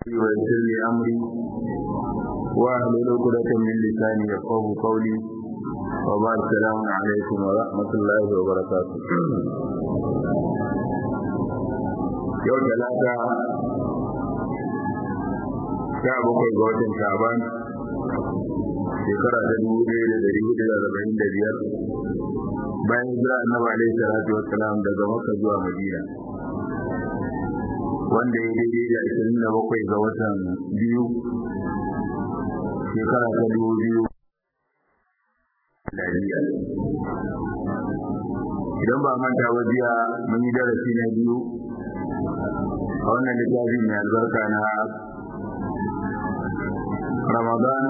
ويسر لي أمري واحلل عقدة من لساني يفقهوا قولي وبعد السلام عليكم ورحمة الله وبركاته yau talata sha bakwai ga watan shaban shekara ta dubu ɗaya da ɗari hudu da arba'in da biyar bayan hijira annabi alaihi salatu wassalam daga makka zuwa madina wanda ya daidai da ashirin da bakwai ga watan biyu shekara ta dubu biyu idan ba manta ba jiya mun yi darasi na biyu a wannan littafi mai albarka na ramadan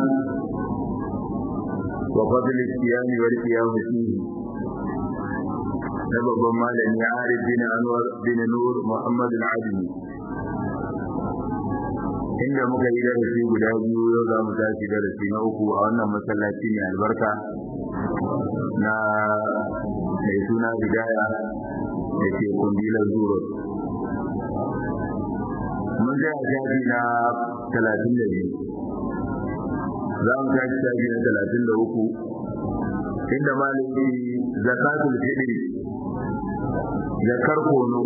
wa fadl siyam wal qiyam fihi na babban malami Arif bin Anwar bin Nur Muhammad al-Adini inda muka yi darasi guda biyu yau za mu tashi darasi na uku a wannan masallaci mai albarka na mai suna bidaya da ke kundilar zuro mun ga shafi na talatin da biyu za mu tashi shafi na talatin da uku inda malami zakatul fitri zakar kono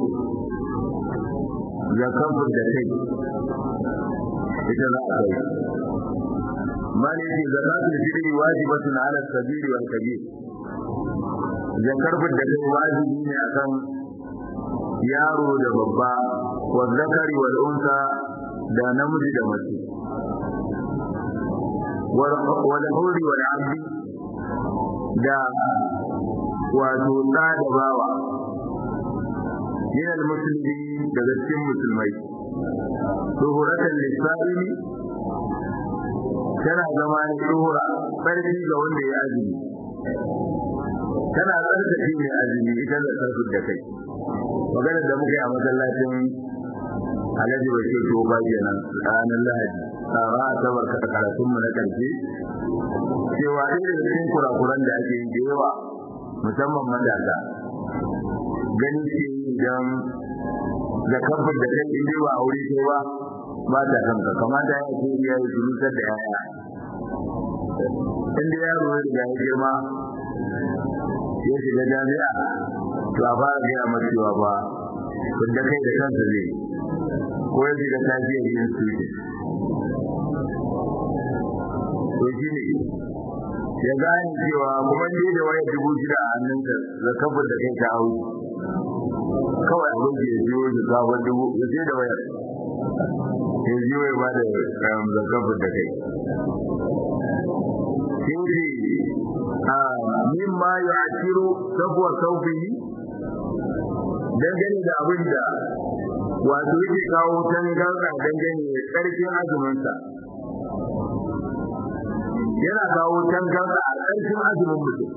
zakar da kai ita za a kai malami zakatul fitri wajibatun ala sabili wal kabir zakar da kai wajibi ne akan yaro da babba wa zakari wal unsa da namiji da mace wal huri wal abdi da wato da da bawa min al muslimi daga cikin musulmai duhuratan lisa'ili tana zama ne duhura sarki ga wanda ya azumi tana tsarkake mai azumi ita da sarki da kai maganar da muka yi a masallacin alhaji bashir tofa kenan ranar lahadi tsara a sabar karatunmu na karshe cewa ɗaya da cikin kurakuran da ake yi da yawa musamman matasa gani ce idan da kafin da kai inda ba aure ko ba ba ta kanka kamata ya ce iya yi surutar da yaya inda yaro ya riga ya girma ya shiga jami'a to a fara gaya masa cewa ba kun da kai da kansa zai ko ya shiga tafiyar yin suke to shi ne ya gane cewa kuma ne da wayar dubu shida a hannunka da kafin da kai ta hau kawai abin da ya biyo da sabon dubu ya sai da wayar ya biyo ya bada zakafin da kai sai ce min ma ya akiru sabuwar saufihi dangane da abin da wato yake kawo tangarda dangane da ƙarfin azuminsa yana kawo tangarda a ƙarfin azumin mutum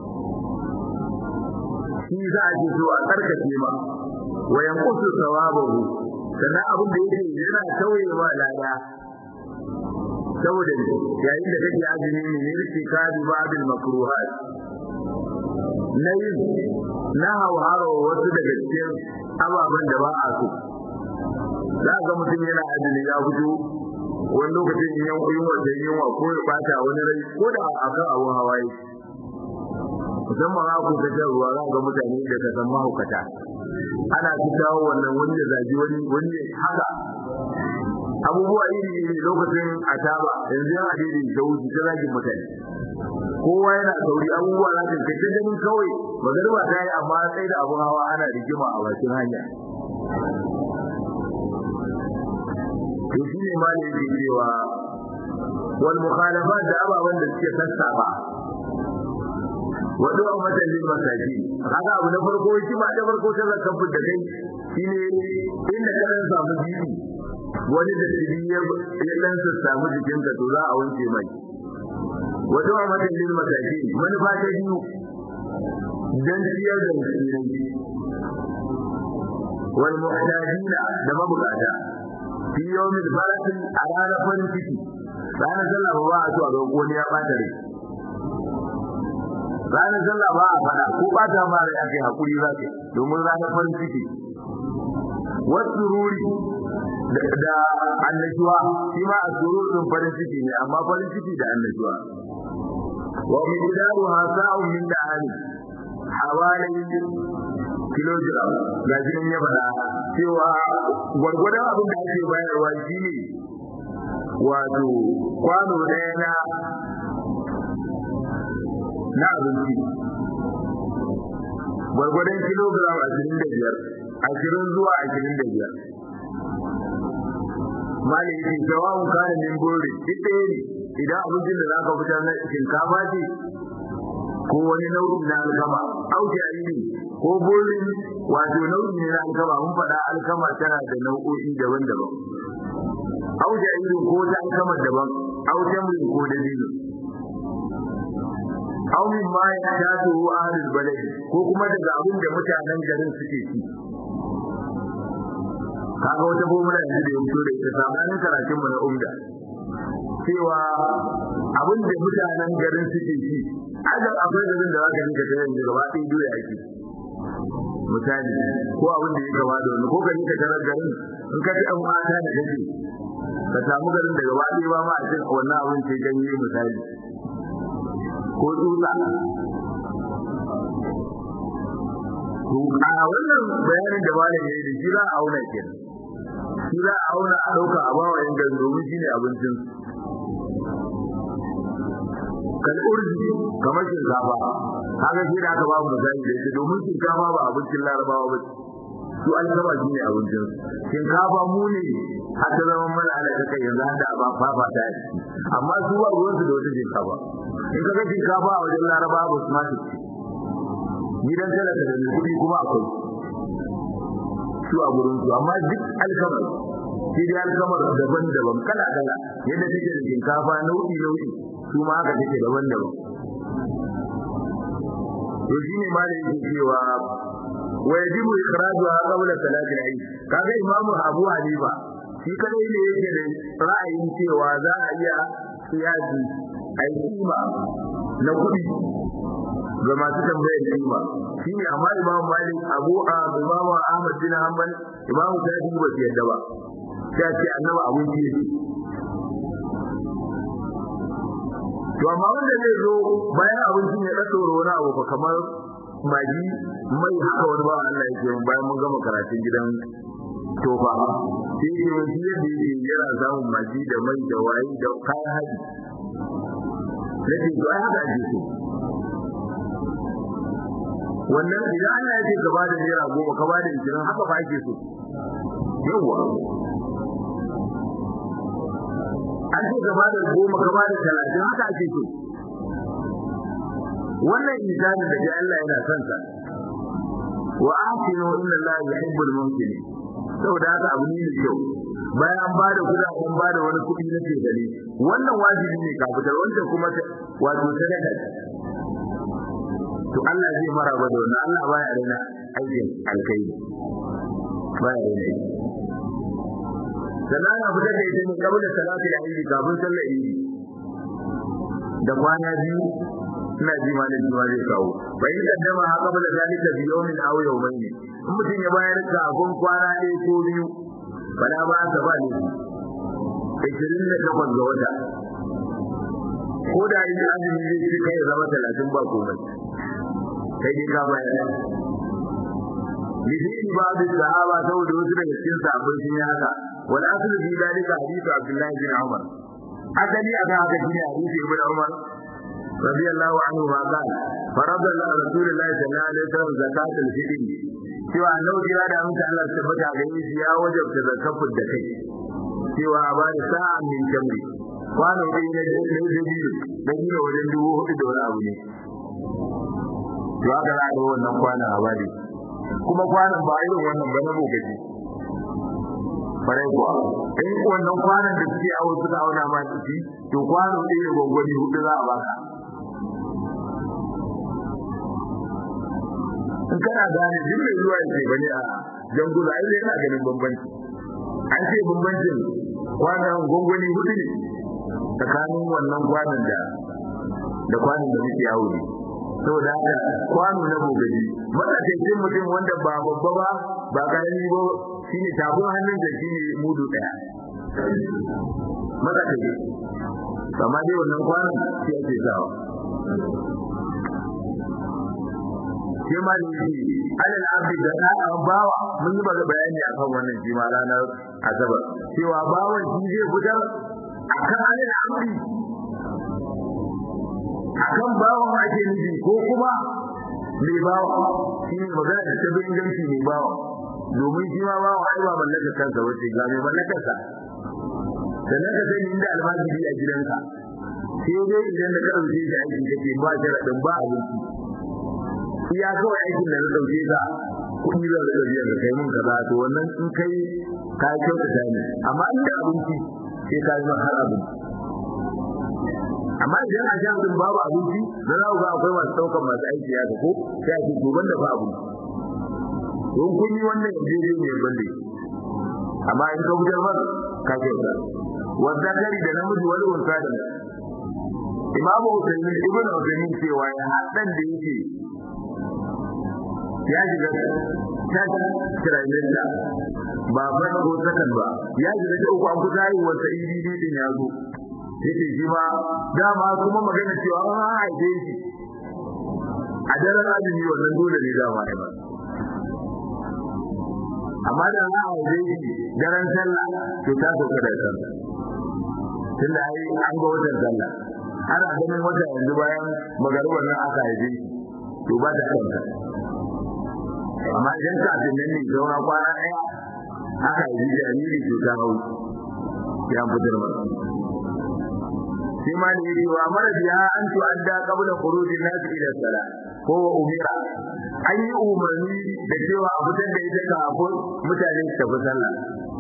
shi za a ce so a tsarkake ma wa yanqusu thawabahu sannan abin da yake yana tauyewa lada saboda yayin da kake azumi ne ne rike kadi babil makruhat na yin na hawharo wasu daga cikin ababen da ba a so za ga mutum yana azumi ya fito wani lokacin yin yunwa da yunwa ko ya bata wani rai ko da akan abun hawaye musamman haku ta shan ruwa za ga mutane da ka san mahaukata ana fitawo wannan wani da zaji wani wani haka abubuwa iri iri lokacin ataba yanzu yana daidai da wuce ta zagin mutane kowa yana sauri abubuwa za ka kace ganin kawai magarba ta yi amma sai da abun hawa ana rigima a bakin hanya to shi ne ma da yake cewa wal mukhalafat da ababen da suke sassafa wadu a matsalin masaki haka abu na farko shi ma da farko ta zakan da kai shine inda ka dan samu jini wani da jini ya dan samu jikinka to za a wanke mai wadu a matsalin masaki manufa ta biyu dan ciyar da musulmai wal muhtajina da mabukata fi yawmin barakin a ranar farin ciki ranar sallah ba a so a ga wani ya bata rai ranar sallah ba a fada ko ba ta ma rai ake hakuri za ka domin ranar farin ciki wasu ruri da annashuwa shi ma asuru din farin ciki ne amma farin ciki da annashuwa wa miqdaru hasa'un min da'ani hawalin kilogram ga shi ya faɗa cewa gwargwadon abin da ake bayarwa shi ne wato kwano ɗaya na na abinci gwargwadon kilogram ashirin da biyar ashirin zuwa ashirin da biyar mali yake jawabin kare min bori duk ɗaya ne idan abincin da zaka fitar na shinkafa ce ko wani nau'i na alkama au jariri ko borin wato nau'i ne na alkama mun faɗa alkama tana da nau'o'i daban-daban au jariri ko ta alkama daban au tamrin ko dabino au min ma ya taso ahlul balad ko kuma daga abin da mutanen garin suke ci kaga wata formula yanzu da ya fito da ita samanin karatun mu na umda cewa abin da mutanen garin suke ci ajar akwai garin da zaka rinka ta yanzu gaba ɗaya doya ake misali ko abin da ya gaba da wani ko ka rinka tarar garin in ka ci ɗan mata da kake ka samu garin da gaba ɗaya ba ma a cin wannan abin sai ganye misali ko tsutsa to a wannan bayanin da malam ya yi da shi za a auna kenan shi za a auna a ɗauka a bawa yan garin domin shi ne abincin kal'urji kamar shinkafa haka shi da aka ba mu misali da ita domin shinkafa ba abincin larabawa ba su alkama shi ne abincin shinkafa mu ne har ta zama mana ana ta kai yanzu hada ba fafa ta yi amma su ba ruwan su da wata shinkafa in ka ga shinkafa a wajen larabawa ba su ma su ci gidan talaka da mai kuɗi kuma akwai su a gurin su amma duk alkamar shi dai alkamar daban-daban kala-kala yadda take da shinkafa nau'i-nau'i su ma haka take daban-daban to shine ma da yake cewa wa yajibu ikhrajuha qabla salati al-eid kaga imamu Abu Hanifa shi kadai ne yake da ra'ayin cewa za a iya kiyasi ai kima na kuɗi ga masu tambayar kima shi ne amma imamu Malik Abu Imamu Ahmad bin Hanbal imamu Shafi'i ba su yadda ba sai ce annabi abun ki to amma wanda zai zo bayan abincin ya ɗaɗɗora wani abu fa kamar magi mai haka wani ba Allah ya ce bayan mun gama karatun gidan tofa sai ke wani yadda yake yana samun magi da mai da waye da kayan haji na ce to ai haka ake so wannan idan Allah ya ce ka bada naira goma ka bada ishirin haka ba ake so yawwa an ce ka bada goma ka bada talatin haka ake so wannan insani da ga Allah yana son sa wa ahsinu inna Allah yuhibbul muhsinin saboda haka abu ne mai kyau bayan an bada kuɗi an bada wani kuɗi na ce gare wannan wajibi ne ka fitar wancan kuma wato sadaka to Allah zai maraba da wannan Allah baya raina aikin alkai baya raina sannan ana fitar da ita ne kabla salati da idi kafin sallar idi da kwana biyu ina ji malam ji ma zai kawo bai yi kaddama ha kabla zalika bi yawmin aw yawmayn in mutum ya bayar da abun kwana ɗaya ko biyu bala ba ta ba ne 28 ga wata ko da yi azumi zai ci kai zama 30 ba komai kai dai ka bayar lidin ba da sahaba saboda wasu daga cikin sahabbai sun yi haka wal aslu fi dalika hadithu abdullahi bin umar asali aka haka shine hadisi ibn umar radiyallahu anhu ma qala farada rasulullahi sallallahu alaihi wasallam zakatul fitr cewa annabi ya da mutum Allah ya tabbata ga shi ya wajabta zakatul da kai cewa a bada sa'a min jamri kwano dai na dabilu dabilu wajen dubu hudu da wani abu ne to haka za a ga wannan kwanan a bari kuma kwanan ba irin wannan ba na bogaji farai kuwa in wannan kwanan da suke awo suka auna ma ciki to kwano ɗaya da gwangwani hudu za a baka in kana gane duk mai zuwa yake bane a jangula ai yana ganin bambanci an ce bambancin kwanan gwangwani hudu ne tsakanin wannan kwanan da da kwanan da muke yawo ne saboda haka kwano na gogaji matsakaicin mutum wanda ba babba ba ba karami ba shine tafin hannun da shine mudu daya maka take amma dai wannan kwanan shi ake sawa shi ma ne shi alal abdi da ɗan bawa mun yi baka bayani akan wannan shi ma ranar asabar cewa bawan shi zai fitar akan alal abdi akan bawan ake nufi ko kuma mai bawa shi ne magana da tabi inganci mai bawa domin shi ma bawa ai ba mallakar kansa wace ga mai mallakar sa sannan ka sani inda almajiri a gidanka sai dai idan da ka ɗauke shi aiki kake ba sharaɗin ba abinci iya kawai aikin da na ɗauke ka kuɗi zan da biyar da kai mun kaza to wannan in kai ka kyautata ne amma inda abinci sai ka yi har abinci amma idan a sha din babu abinci da za ku ga akwai masu ɗaukar masu aiki ya ko sai a ce goban da ba abinci don kun yi wannan yaje ne bande amma in ka fitar ba ka kyauta wanda kari da namiji wani unsa da imamu Hussein ibn Hussein cewa ya hadan da yake ya shiga tas trimester ba ba ko sakan ba ya shiga ta uku an kusa yi wata EDD din ya zo yake shi ma dama kuma magana cewa an haife shi a daren azumi wannan dole ne dama ne ba amma da an haife shi daren sallah to ta sauka da sallah tunda ai an ga watan sallah ana ganin wata yanzu bayan magarubar nan aka haife shi to ba ta kanta amma idan kafin nan ne zauna kwana ɗaya aka haifi jariri to ta hau ya fitar masa sai ma ne yake wa mara biya an to an da kabula khuruji nas ila sala ko wa umira an yi umarni da cewa a fitar da ita kafin mutane su tafi sallah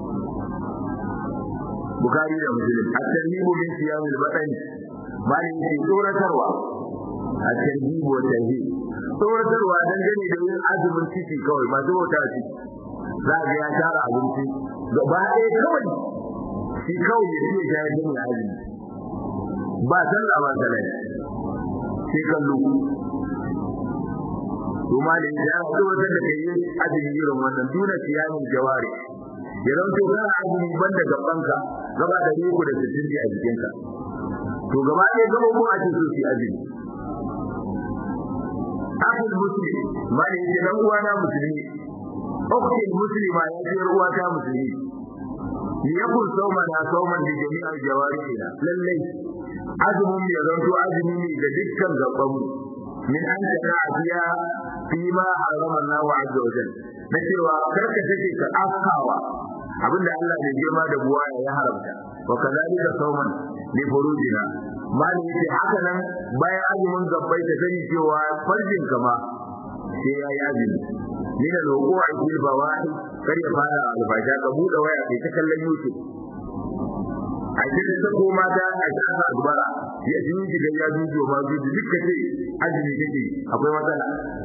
bukari da muslim at-tarhibu min siyam al-batn malin yake tsoratarwa at-tarhibu wa tarhib tsoratarwa dangane da yin azumin ciki kawai masu wata ciki za ga ya tara abinci gaba ɗaya kawai shi kawai ya ce ya yi azumi ba sallah ba sallah sai kallo kuma da ya zo wata da kai azumi irin wannan duna siyamin jawari ya zanto kana azumi banda gabanka gaba da riku da sittin a jikinka to gaba ɗaya gaba ko a cikin su azumi akul muslim mali ya dan uwana musulmi ukhti muslima ya ce uwa ta musulmi yakun sauma na sauman da jami'ar jawarihina lallai azumin ya zanto azumi ne ga dukkan gaban min an ta afiya fi ma harama Allah azza wa jalla na cewa karka take ka afkawa abinda Allah ne girma da buwa ya haramta wa kadalika sauman li furujina mali yace haka nan bayan azumin gabbai da sani cewa farjin kama sai ya yi azumi min al-wuqu'i fil bawahi kar ya fara albasha ka bude waya kai ta kallon YouTube a cikin ta koma da a shafa dubara ya ji ji ga ya ji ma ji duk kace azumi kake akwai matsala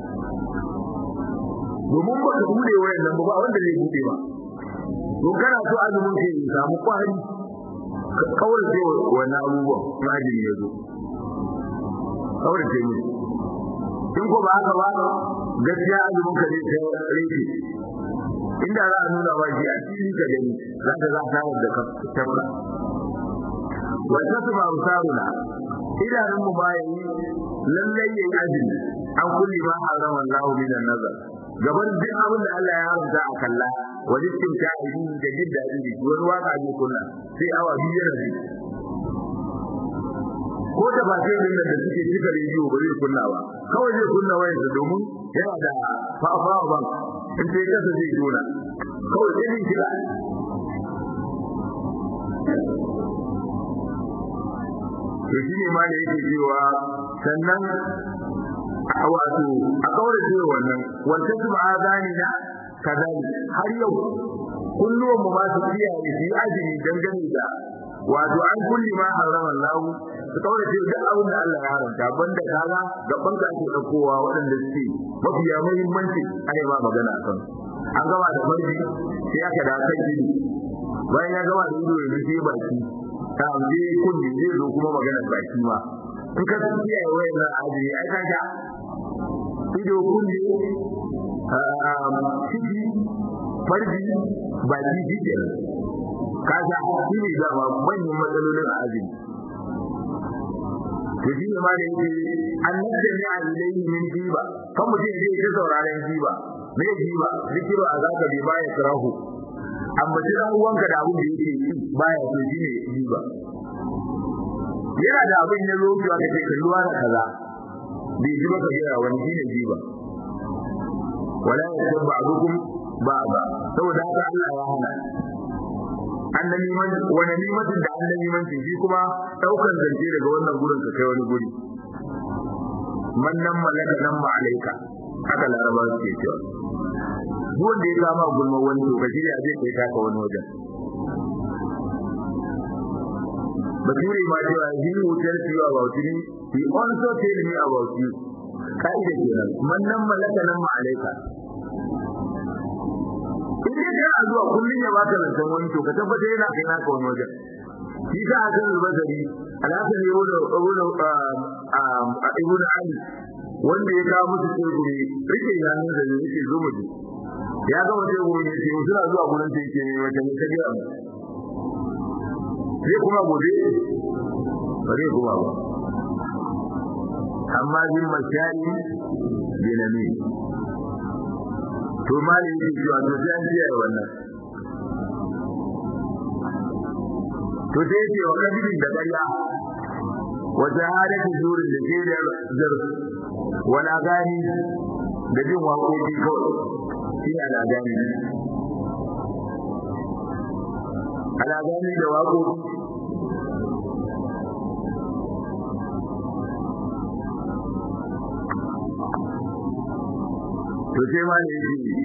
domin ba ka bude wayan nan ba wanda zai bude ba to kana so azumin kai ya samu kwari ka kaurace wannan abubuwan na azumi ya zo kaurace mu in ko ba haka ba gaskiya azumin ka ne sai rage inda za a nuna ba shi a cikin ka gani za ka za ta da ka tabba wa tasma usaruna idanun mu ba yi lallai yayi azumi an kulli ma harama Allah min an-nazar gaban duk abin da Allah ya haramta a kalla wani cikin ta'idi da jin daɗi da wani waka ne kunna sai awa biyu yana ji ko da ba sai da suke cika rediyo ba zai kunna ba kawai zai kunna wayarsa domin yana da fafawa ban in sai kasa zai jona kawai sai zai kira to shi ne ma da yake cewa sannan a wato a kawai ce wannan wanda su ba azani na kazali har yau kullum mu ba su kiyaye su yi azumi dangane da wato an kulli ma harama Allah su kawai ce duk abin da Allah ya haramta banda kaga gaban ka ake daukowa waɗanda suke mafiya muhimmanci ai ba magana kan an gama da farji sai aka da kan ido bayan ya gama da ido yanzu sai baki ta je kulli zai zo kuma magana baki ma in ka kiyaye wayannan ajiri ai ka ga ido kulli ciki farji baki shi kenan kaga shi ne da manyan matsalolin a azumi to shi ne ma da yake an nada ne a ilayhi min jiba kan mutum zai ta sauraron jiba me jiba zikiru a zaka bai baya kirahu amma ji dan uwanka da abin da yake yi baya so shi ne jiba yana da abin ya zo ki wata kai ruwa da kaza bai ji ba ka jira wani shi ne jiba wala yakun ba'dukum ba'da saboda haka Allah ya hana annabi man wani limatin da annabi man shi kuma daukan zance daga wannan gurin ka kai wani guri man nan malaka nan ma alaika haka laraba suke cewa duk wanda ya kama gulma wani to ka shirya zai kai taka wani wajen bature ma cewa he who tells you about me he also tell me about you ka'ida kenan man nan malaka nan ma alaika in dai kana zuwa kullun ya baka lantan wani to ka tabbata yana kai naka wani wajen shi ta hakan albasari alhasan ne wanda wanda a ibn ali wanda ya kawo musu tsegumi rike yanin da ne yake zo muji ya ga wata tsegumi ne sai suna zuwa gurin sai yake mai wata ne ta gaya sai kuma gobe ba zai kuma ba amma bin mashari binami to mali yake cewa to sai an kiyaye wannan to sai yake wa kabilin da ƙarya wa jahadatu zurin da ke da zar wala gani da jin waƙoƙi kawai shi ne ala gani ala gani da waƙoƙi to sai ma ne yake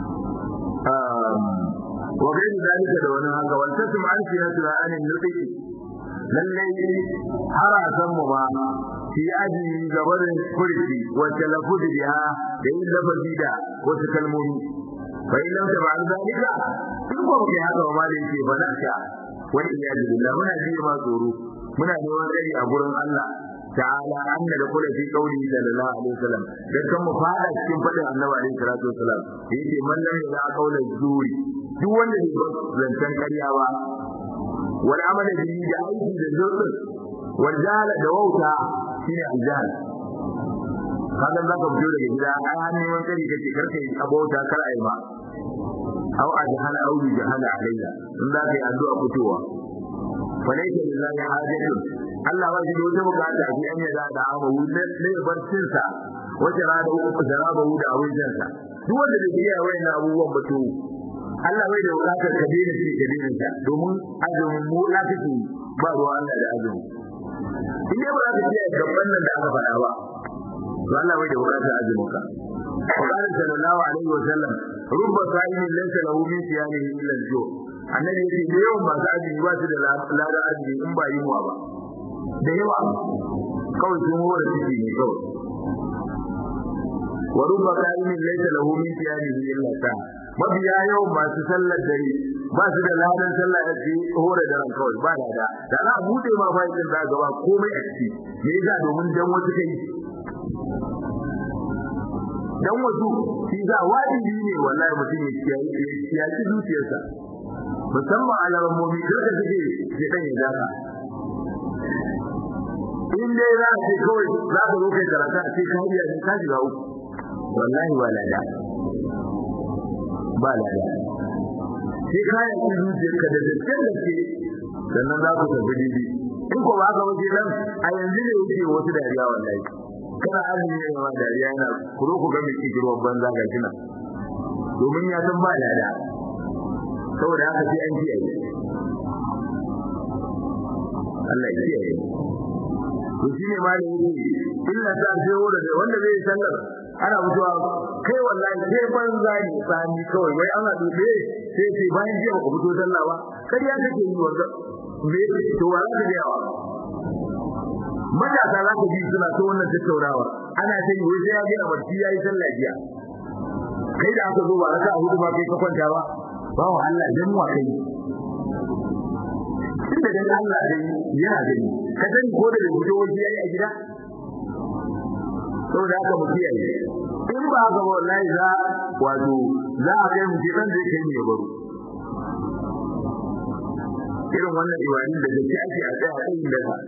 wa gairu zalika da wani haka wal tasma an fi nasra an nufi lallai harasan mu ba fi aji gabarin kurki wa talafuz biha da yin lafazi da wasu kalmomi fa in lam tab'al zalika in ko kai haka ba da yake ba nasha wa iyyazu billah muna ji ma tsoro muna neman tsari a gurin Allah ta'ala anna da kula fi qawli sallallahu alaihi wasallam dan kan mu fada cikin fadin annabi alaihi salatu wasallam yace man lam yala qawla zuri duk wanda bai zancan ƙarya ba wal amala bihi da aiki da zurfin wal jahala da wauta shine aljahal kaga zaka fito daga gida ai har neman kari kace karka yi abota kar ai ba au ajhal au jahala alayya in za ka yi addu'a fitowa falaita lillahi hajatun Allah ba shi da wata bukata a an yaza da amawu ne barcin sa wace rada uku da raba da abincin sa duk wanda da biya wayannan abubuwan ba to Allah bai da bukatar ka daina shi ka daina ta domin azumin mu la kake ba ruwa Allah da azumi in dai ba za ka biya gaban nan da aka faɗa ba to Allah bai da bukatar azumin ka قال صلى الله عليه وسلم رب صائم ليس له من صيامه الا الجوع annabi yake da yawan masu azumi ba su da ladan azumi in ba yunwa ba da yawa kawai sun hore ciki ne kawai wa rubba qa'imin laysa lahu min siyamihi illa sa mabiya yawan masu sallar dare ba su da ladan sallah da su hore da ran kawai ba da da za a bude ma fa'idan da gaba komai a ciki me yasa domin dan wasu kai dan wasu shi za wajibi ne wallahi mutum ya kiyaye kiyaye zuciyarsa musamman alamomi kada suke ya dan ya daka in dai za a ce kawai za ka zo kai karata a ce ka iya ne ka shiga uku wallahi ba lada ba lada sai ka yi ki zuciyarka da dattin da ke sannan za ku tafi didi in ko ba ka wuce nan a yanzu ne wuce wasu dariya wallahi kana azumi ne ma dariya yana kuro ku ga mai kikirwan banza ga kina domin ya san ba lada saboda haka sai an kiyaye Allah ya kiyaye to shine ma ne yake illa ta sai wanda wanda zai sallar ana mutuwa kai wallahi sai banza ne tsani kawai wai ana dube sai sai bayan jiya ba ku fito sallah ba kai ya kake yi wanda me to wala da yawa matasa za ka ji suna ta wannan tattaunawa ana ta yi wai sai ya gina barci ya yi sallah jiya kai da aka zo ba raka hudu ba kai ka kwanta ba ba wa Allah dan wa kai tunda dan Allah dai yana gani ka sani ko da fito waje yayi a gida saboda haka mu kiyaye in ba ga wallahi za wato za a kai mu ce dan zai kai mu ya baro irin wannan ibadin da gaske ake a tsaya kan da ka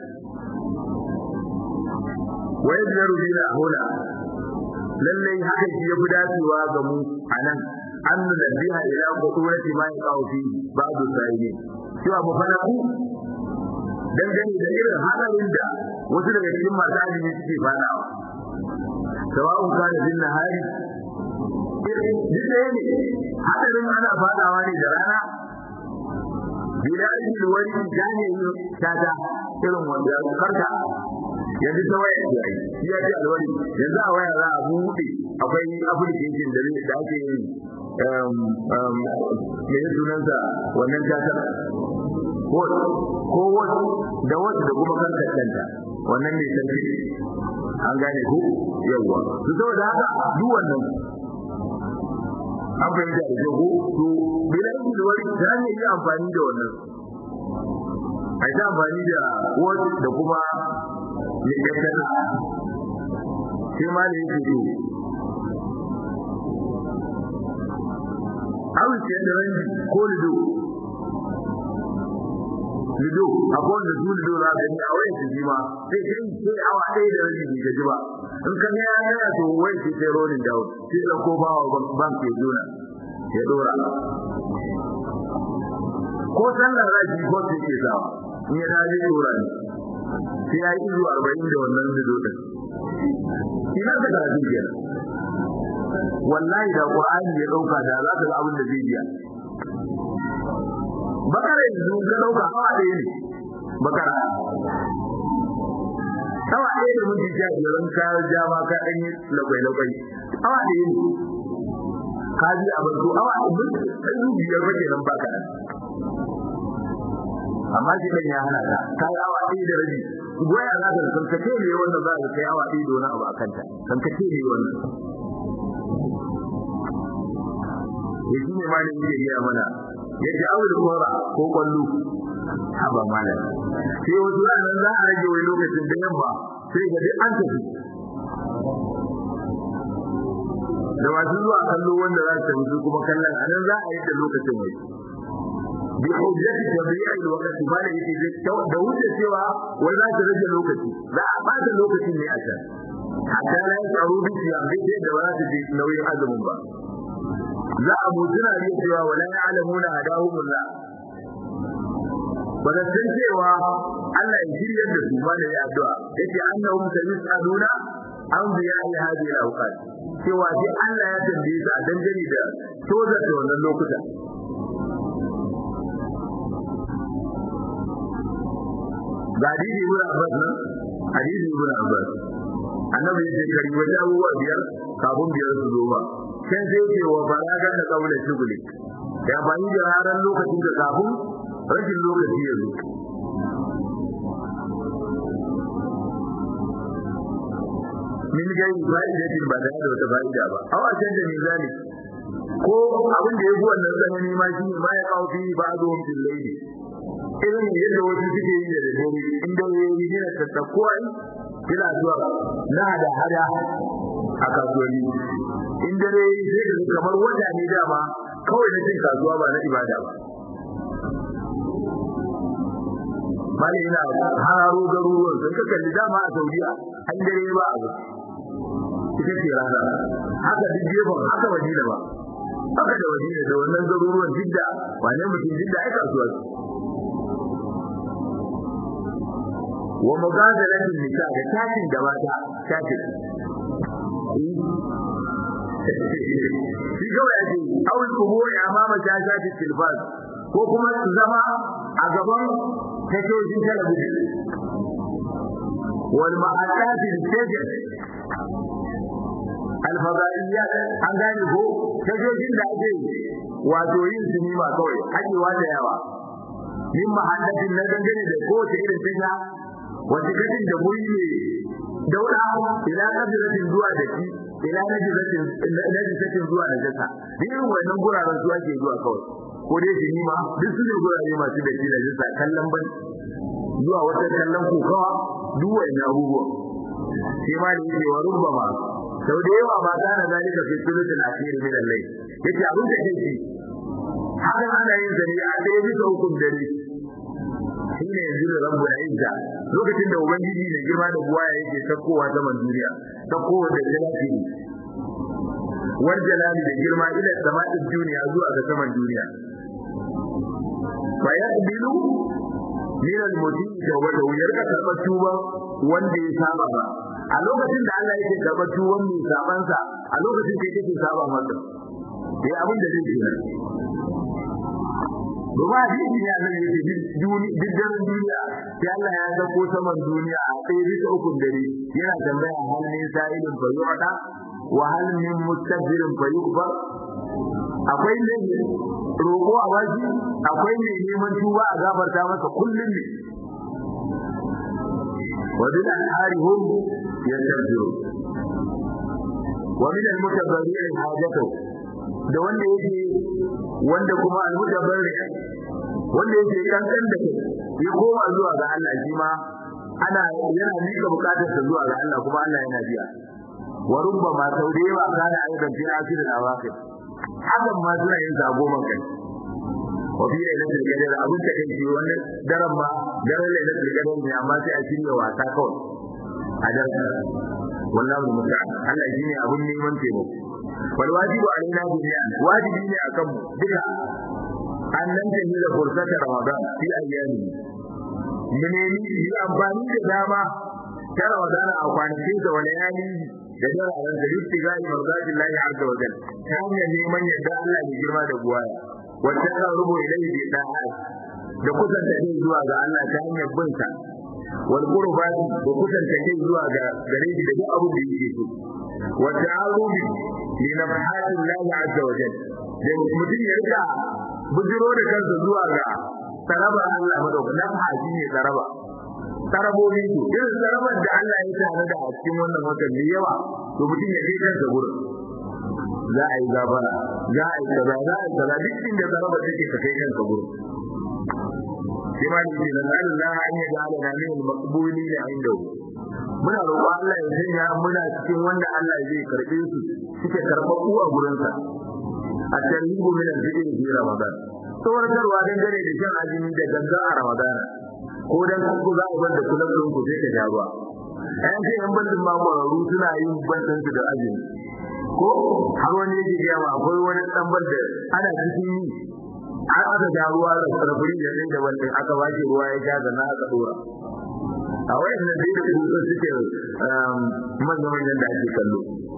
wa yadru bina huna lallai haka shi ya fi dacewa ga mu anan an nabbiha ila qudrati ma yaqau fi ba'du sayyidi cewa mu fara ku dangane da irin hadarin da wasu daga cikin masu azumi suke fadawa sawa'un kana bin nahari duk ɗaya ne hadarin ana fadawa ne da rana bila ajil wani gane yin tata irin wanda karka yanzu ta waya ce ai shi ya ce alwari yanzu a waya za a buɗe akwai application da da ake yin me ya sunansa wannan tatar wot ko wot da wot da kuma karkar kanta wannan ne sarki an gane ku yawwa su saboda haka duk wannan an fahimta da ko to bilan wani ta ne yi amfani da wannan a yi amfani da wot da kuma ne kankana sai ma da yake to awon ce da ranji ko lido lido akwai wanda su lido za ka yi a wayan su ji ma sai kai sai awa ɗaya da rabi bai gaji ba in ka ga ya yana to wai sai sai rolling down sai da ko bawa bank ke zona ya dora ko sallar raji ko sai ke sawa in ya dace dora ne sai ya yi izu arba'in da wannan lido din ina da karatu kenan wallahi da qur'ani ya dauka da za ka ga abin da zai biya bakara yanzu ka dauka hawa ɗaya ne bakara hawa ɗaya da minti sha biyar in ka ja ma ka ɗan yi lakwai-lakwai hawa ɗaya ne ka ji abin to hawa ɗaya ɗan biyar ba kenan ba kaɗan amma shi ɗan ya hana ka ka yi hawa ɗaya da rabi goya za ka kankace ne wanda za ka kai hawa ɗaya da wani abu a kanta kankace ne wannan ya shi ne malin yake gaya mana yake aure kora ko kwallo haba malam sai wasu ranar za a rage wani lokacin da yamma sai ga duk an tafi da masu zuwa kallo wanda za su tafi kuma kallon a nan za a yi da lokacin wai bi hujjati tabi'i al-waqti ba da yake da wuce cewa wai za ta rage lokaci za a bata lokacin ne a can hatta la yasaru bi siyam dai da ba za su ji nauyin azumin ba za a mutuna ne cewa wala ya'lamuna hadahumullah ba da san cewa Allah ya shirya da su ba da ya addu'a yace annahum sayusaluna an biya ya hadi al-awqat cewa sai Allah ya tambaye su a dangane da toza da wannan lokuta ga hadisi ibn Abbas nan hadisi ibn Abbas annabi ya ce kari wata abubuwa biyar kafin biyar su zo ba sai sai ce wa balaga da kaula shuguli ya bani da ranar lokacin da kafin rashin lokaci ya zo min gai fa'idatin ba da wata fa'ida ba aw a canza mizani ko abin da ya fi wannan tsanani ma shi ne ma ya kawo fi ba zo fil layli irin yadda wasu suke yi da dare in da yayi ne ta takuwa kila zuwa na da hada a kasuwanni in dare sai da kamar wata ne dama kawai na cin kasuwa ba na ibada ba mali ina hararo garuruwan sun ka kalli dama a saudiya an dare ba a ita ce rana haka duk gefen haka madina ba haka da madina da wannan garuruwan jidda ba ne mutum jidda ai kasuwa wa mugazalatin nisa da tashin da mata tashin shi kawai ake awul kubo ya mama ta shafi tilbas ko kuma su zama a gaban tashoshin talabijin wal ma'asati stajin alfadaiyat an gane ko tashoshin da ake wato yin sinima kawai hakewa da yawa min mahallatin na dangane da kowace irin tasha wata gadin da muri ne dauda ila kabilatin zuwa da shi ila najisatin najisatin zuwa da jasa irin wannan guraren zuwa ke zuwa kawai ko dai sinima duk su ne gurare masu da shi da jasa kallon ban zuwa wata kallon kokawa duk wannan abubuwan sai ma da yake wa rubbama sau da yawa ba kana zalika fi sulutul akhir min al-layl yace abin da kake hakan ana yin zane a ɗaya bisa hukun dare shi ne yanzu da rabu da izza lokacin da ubangiji mai girma da buwaya yake sakkowa saman duniya sakkowa da jalali wal jalali da girma ila sama'in duniya zuwa ga saman duniya fa yaqbilu min al-muti tawbatu yarka karɓar tuba wanda ya saba ba a lokacin da Allah yake karɓar tuban mai sabansa a lokacin da yake saba masa sai abin da zai yi Domin hadisi ne Allah ya ce duk daren duniya sai Allah ya zako saman duniya a ɗaya bisa ukun dare yana tambaya hal min sa'ilin fa yu'ta wa hal min mustaghfirin fa yughfar akwai ne roƙo a waji akwai ne neman tuba a gafarta masa kullum ne wa bil anharihum yastaghfiru wa min al-mutabarri'in hajatu da wanda yake wanda kuma al-mutabarri wanda yake kankan da kai ya koma zuwa ga Allah shi ma ana yana mika bukatar sa zuwa ga Allah kuma Allah yana biya wa rubbama tawdiwa kana aidan fi akhirin awaqib hakan ma suna yin zago man kai wa fi lailatul qadr abun ta kai shi wannan daren ma daren lailatul qadr ne amma sai a shirya wasa kawai a daren wallahi musta'an Allah shine abun neman taimako wal wajibu alaina jami'an wajibi ne akan mu duka an nan da ni da fursata ramadan fi ayyami mun ne yi amfani da dama ta ramadan a kwanakin da wani yani da dararen da duk ga marzatin lahi azza wa jalla ta hanyar neman yadda Allah ya girma da buwaya wanda ka rubo ilai bi da'a da kusanta kai zuwa ga Allah ta hanyar bin sa wal qurbat da kusanta kai zuwa ga gare shi da duk abin da yake so wa ta'arubi li nafhatin lahi azza wa jalla da mutum ya rika bujiro da kansa zuwa ga tsarabar Allah madaukakin nafha shine tsaraba tsarabobi su irin tsarabar da Allah ya tare da a cikin wannan watan mai yawa to mutum ya kai kansa gurin za a yi gabara za a yi kaza za a yi kaza duk inda tsaraba take ka kai kansa gurin sai ma ni ce na Allah an yi da Allah ne maqbuli da inda muna roƙo Allah ya sanya muna cikin wanda Allah zai karbe su suke karɓaɓɓu a gurinsa a tarihu min al-fitr fi ramadan tsawarkarwa dangane da shan azumi da ganga a ramadan ko dan ku za ku bar da kullum din ku sai ka ja ruwa ayan sai yan bandin ma kwararru suna yin bandin su da azumi ko har wani yake ga ma akwai wani dan banda ana cikin yi har aka ja ruwa da sarfuri da din da wanda aka wace ruwa ya ja da na aka dora a wayannan dai da su suke manyan manyan da ake kallo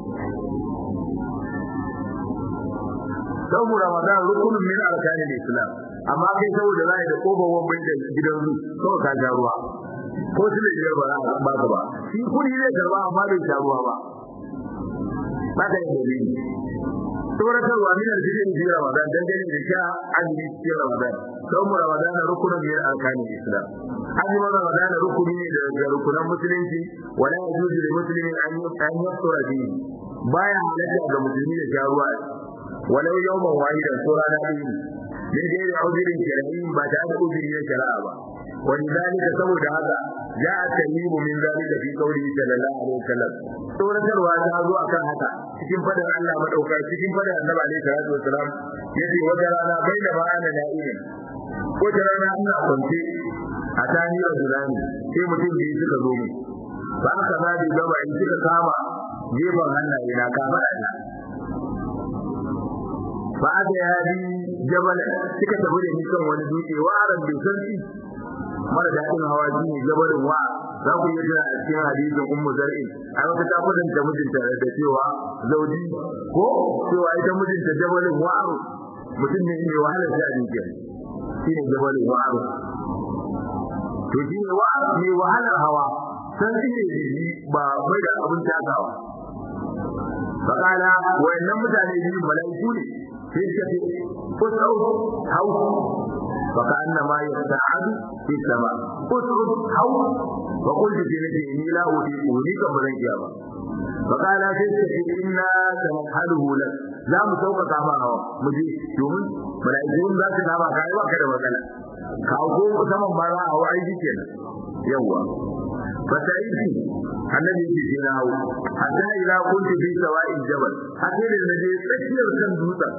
sabu ramadan rukunin min arkanin islam amma kai saboda zai da kofar bai da gidan zu kawai ka ja ruwa ko su ne ba za a ba ka ba shi kudi zai karba amma bai sha ruwa ba ba ka yi dalili tsoratarwa min aljidin fi ramadan dangane da sha azumi cikin ramadan sabu ramadan rukunin min arkanin islam azumin ramadan rukuni ne daga rukunan musulunci wala yajuzu lil muslimin an yusra fihi baya halatta ga musulmi da sha ruwa ولو يوما واحدا سورة نبيه من غير عذر شرعي بعد عذر شرعا ولذلك سبب هذا جاء التميم من ذلك في قوله صلى الله عليه وسلم سورة الواجهة zo akan haka cikin fadar Allah madauka cikin fadar Annabi alaihi salatu wasalam yace wata rana baina ma'ana na'imin wata rana ina kwance a tani rajulani sai mutum biyu suka zo mu ba aka ba da gaba in suka kama gefen hannaye na kama ina ba da ya bi jabal suka tafi da ni kan wani dutse wa aran bai san shi mara daɗin hawa shi ne jabalin wa za ku yi jira a cikin hadisin ummu zar'in a wata ta da mijinta da cewa zauji ko cewa ita mijinta jabalin wa aro mutum ne mai wahalar shi a jikin shi ne jabalin wa aro to shi ne wa mai wahalar hawa san shi ne ba bai da abin takawa fakala wayannan mutane biyu mala'iku ne sai suka ce usrud hau baka annama yasta'adu fi sama usrud hau wa qultu fi nafsi inni la udiku ni kan bazan iya ba fakala sai suka ce inna sanhaluhu lak za mu sauƙaƙa ma hawa mu je domin mala'ikun za su dama kai ba ka da matsala ka ko saman ba za a hawa aiki kenan yawa fataitu annabi yake ce na hau hatta ila kuntu bi sawa'il jabal hatta da naje tsakiyar kan dutsen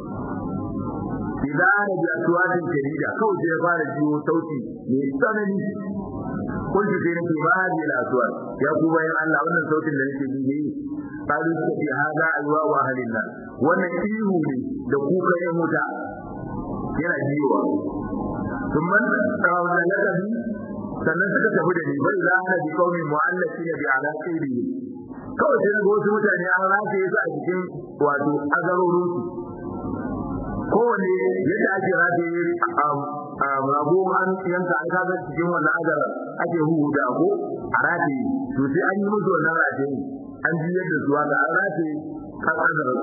idan ana da suwatin jarida kawai sai ya fara jiwo sauti mai tsanani kuntu sai nake ba hadi la aswat ya ku bayan Allah wannan sautin da nake ji ne kalu suka ce hada alwa wa halilla wannan ihu ne da kuka ya muta yana jiwa ثم تراونا لك بي sannan suka tafi da ni bai za a bi kaumin mu'allafi ne bi ala kairi kawai sai ga wasu mutane an rataye su a cikin wato azarorin su kowane yadda ake rataye rago an yanka an kaga cikin wannan azarar ake huhu da ko a rataye to sai an yi musu wannan rataye an ji yadda su haka an rataye kan azarar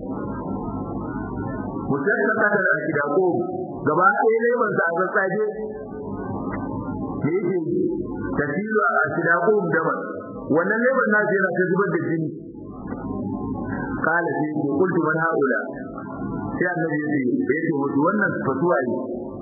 mutum ya kasa da ake da ko gaba ɗaya leban sa a sassaje da yake tafiya a sidaqo daban wannan leban na yana ta zubar da jini kala sai ko kultu man haula sai annabi ya ce yace mutu wannan fatuwa ne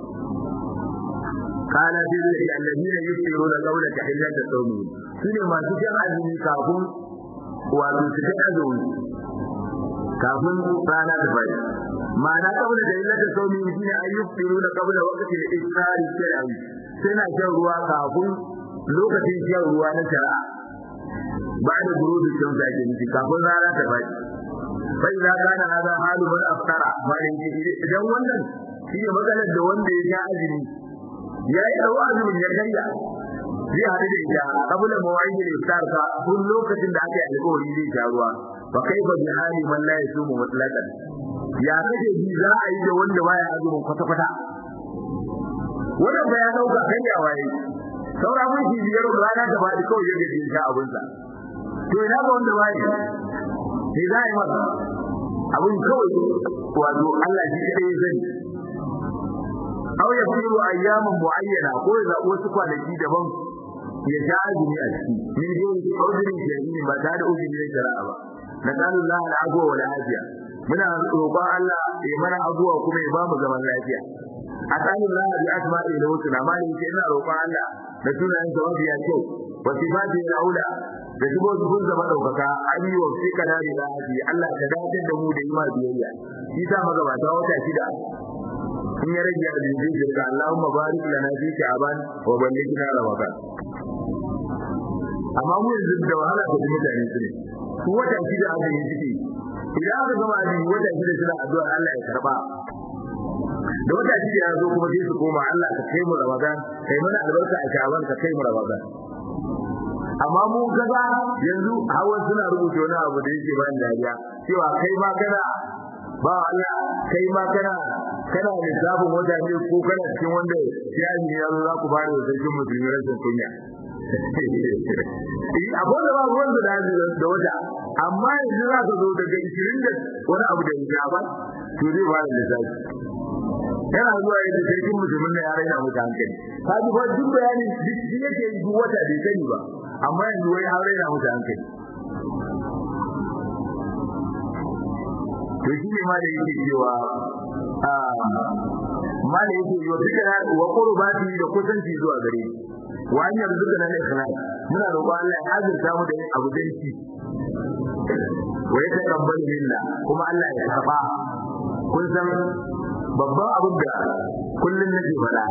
kala sai da alladina yusiruna qawla tahillata sawmi sune masu jan azumi kafin wato su ta azumi kafin rana ta fadi ma'ana qawla tahillata sawmi shine ayyusiruna qawla waqti al-iftar shay'an suna shan ruwa kafin lokacin shan ruwa na shari'a ba da gurubi shan sa ke nufi kafin rana ta faɗi bai za ka na hada halu man aftara malin idan wannan shi ne matsalar da wanda ya sha azumi ya yi ɗau azumin ya karya zai haɗu da ita kabula mawaƙi da iftar ka kun lokacin da aka yi alƙawari zai sha ruwa fa kai ba bi hali man la yasumu mutlaqan ya kake ji za a yi da wanda baya azumin kwata-kwata wannan ba ya dauka kai ya waye saura mun shi biyar rana da bai kawai yake jin sha abun sa to ina ga wanda bai sai za yi masa abun kawai wato Allah shi kadai ya sani aw ya firu ayyaman muayyana ko ya zabo wasu kwanaki daban ya sha azumi a ciki min dai uzurin shari'i ba tare da uzurin shari'a ba nasallallahu al'afwa wal afiya muna roƙon Allah ya mana abuwa kuma ya ba mu zaman lafiya asalin Allah bi asma'i da wasu na mali ke ina roƙon Allah da sunayen sa mafiya kyau wa sifati al-aula da shigo su kun zama daukaka an yi wa fi kana da lafi Allah ka dace da mu da ima biyayya shi ta magabata wata shida in ya rage da zai jirka Allahumma barik lana fi sha'ban wa ballighna ramadan amma mu yanzu da wahala da mutane su ne su wata shida aka yi ciki idan aka gama azumi wata shida suna addu'a Allah ya karba da wata shi ya zo kuma sai su koma Allah ka kai mu Ramadan kai mana albarka a Sha'ban ka kai mu Ramadan amma mu kaga yanzu hawa suna rubuta wani abu da yake bayan dariya cewa kai ma kana ba Allah kai ma kana kana da zabin wata ne ko kana cikin wanda ya yi ya zo za ku bada da sarkin musulmi rashin kunya abin da ba ruwan da da wata amma yanzu za ka zo daga 20 da wani abu da ya ba to zai ba da lissafi yana zuwa yadda sarkin musulmin da ya raina mutu hankali ka ji fa duk bayani duk shi yake yi duk wata bai sani ba amma yanzu wai har raina mutu hankali to shi ne ma da yake cewa ma da yake yi wa duka wa qurbati da kusanci zuwa gare wa an yanzu da nan ikhlas muna roƙon Allah ya azurta mu da yin abu danci wa ya taqabbal minna kuma Allah ya karba kun san babban abin da kullun nake faɗa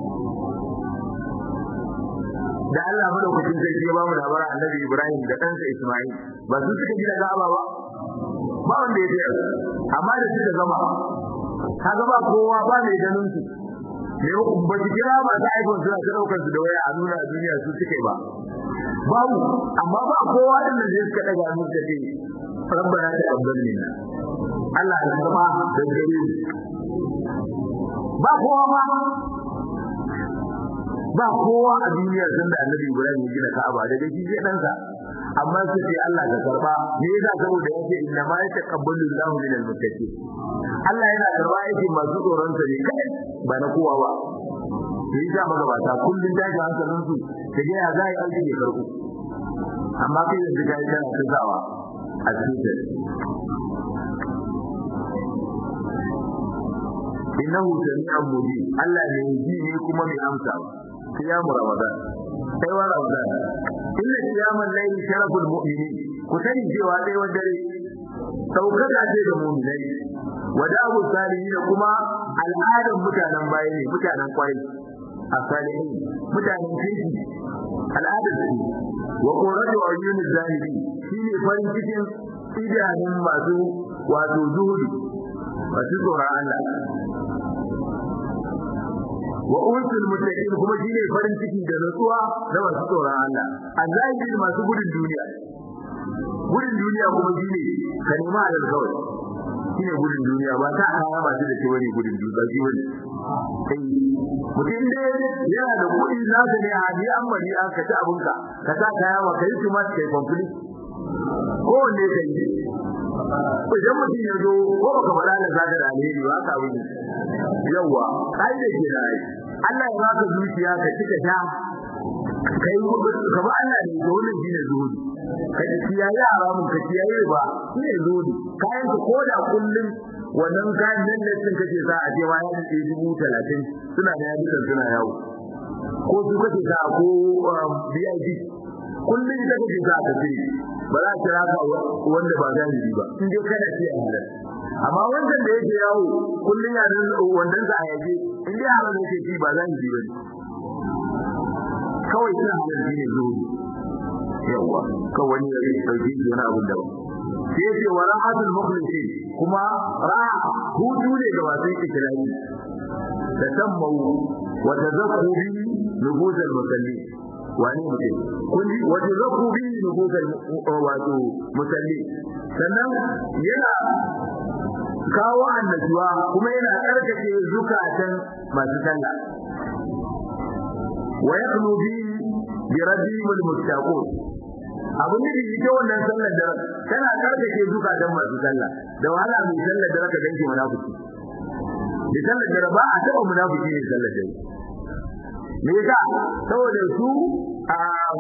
da Allah madaukakin sarki ya ba mu labarin Annabi Ibrahim da ɗansa Isma'il ba su suka gina Ka'aba ba ba wanda ya tsaya amma da suka gama kaga ba kowa ba mai ganin su ne ba su kira ba da iPhone suna ta daukar su da waya a nuna a duniya su suke ba babu amma ba kowa din da suka daga mu da ce rabbana taqabbal minna Allah ya karba da gare ba kowa ba ba kowa a duniya sun da Annabi Ibrahim ya gina Ka'aba daga shi sai dan sa amma sai sai Allah ka karba me yasa saboda yake inna ma yataqabbalu Allahu min al-muttaqin Allah yana karba yake masu tsoron sa ne kai ba na kowa ba sai ya magabata kullun tashi hankalin su kaje ya zai aiki ya karbu amma kai yanzu kai kana tsawa a cikin innahu sami'un mujib Allah ne ji ne kuma mai amsa sai ya mu Ramadan sai wa Ramadan inna qiyamal layli sharaful mu'minin ku sani cewa dai wanda dare daukaka ce ga mu'minai wadabu salihin kuma al'adan mutanen baya ne mutanen kwarai a salihin mutanen kirki al'adar su wa qurratu ayyunil zahiri shine farin cikin idanun masu wato zuhudu masu tsoron Allah wa unsul muttaqin kuma shine farin ciki da nutsuwa da masu tsoron Allah azahiri masu gudun duniya gudun duniya kuma shine ka nema alal kawai shine gudun duniya ba ta kaya ba da ke wani gudun duniya shi wani mutum da yana da kuɗi za ka ne a ji an bari an ka ci abinka ka sa kaya wa kai su masu kai kwamfuli ko wanne ka yi idan mutum ya zo ko baka faɗa da zaka da alheri ba ka wuce yawa kai da ke rai Allah ya baka zuciya ka cika sha kai ka ba Allah ne da wannan shine zuhudi ka kiyaye haramun ka kiyaye ba shine zuhudi kayan ka koda kullum wannan kayan nan da sun kace za a je waya da dubu talatin suna da yadda suna yawo ko su kace za ko VIP kullum da kake za ka tsiri ba za ka raka wanda ba zahiri ba in dai kana ce halal amma wannan da yake yawo kullum ya dan wannan sa yaje in dai halal yake ci ba zahiri ba kawai suna halal ne zuwa yawa kawai ne ya dauke shi wani abin da ba sai ce wa rahatul mukhlisin kuma raha hutu ne ga masu ikirari da tammau wa tazakku bi nufuzal musallin wani mutum kun ji wa tazakku bi nufuzal wato musallin sannan yana kawo annashuwa kuma yana karkace zukatan masu sallah wa yaqnu bi bi rabbihim almustaqun abin da yake wannan sallar da tana karkace zukatan masu sallah da wahala mai sallar da ka ganki munafiki da sallar da ba a taba munafiki ne sallar da me yasa saboda su a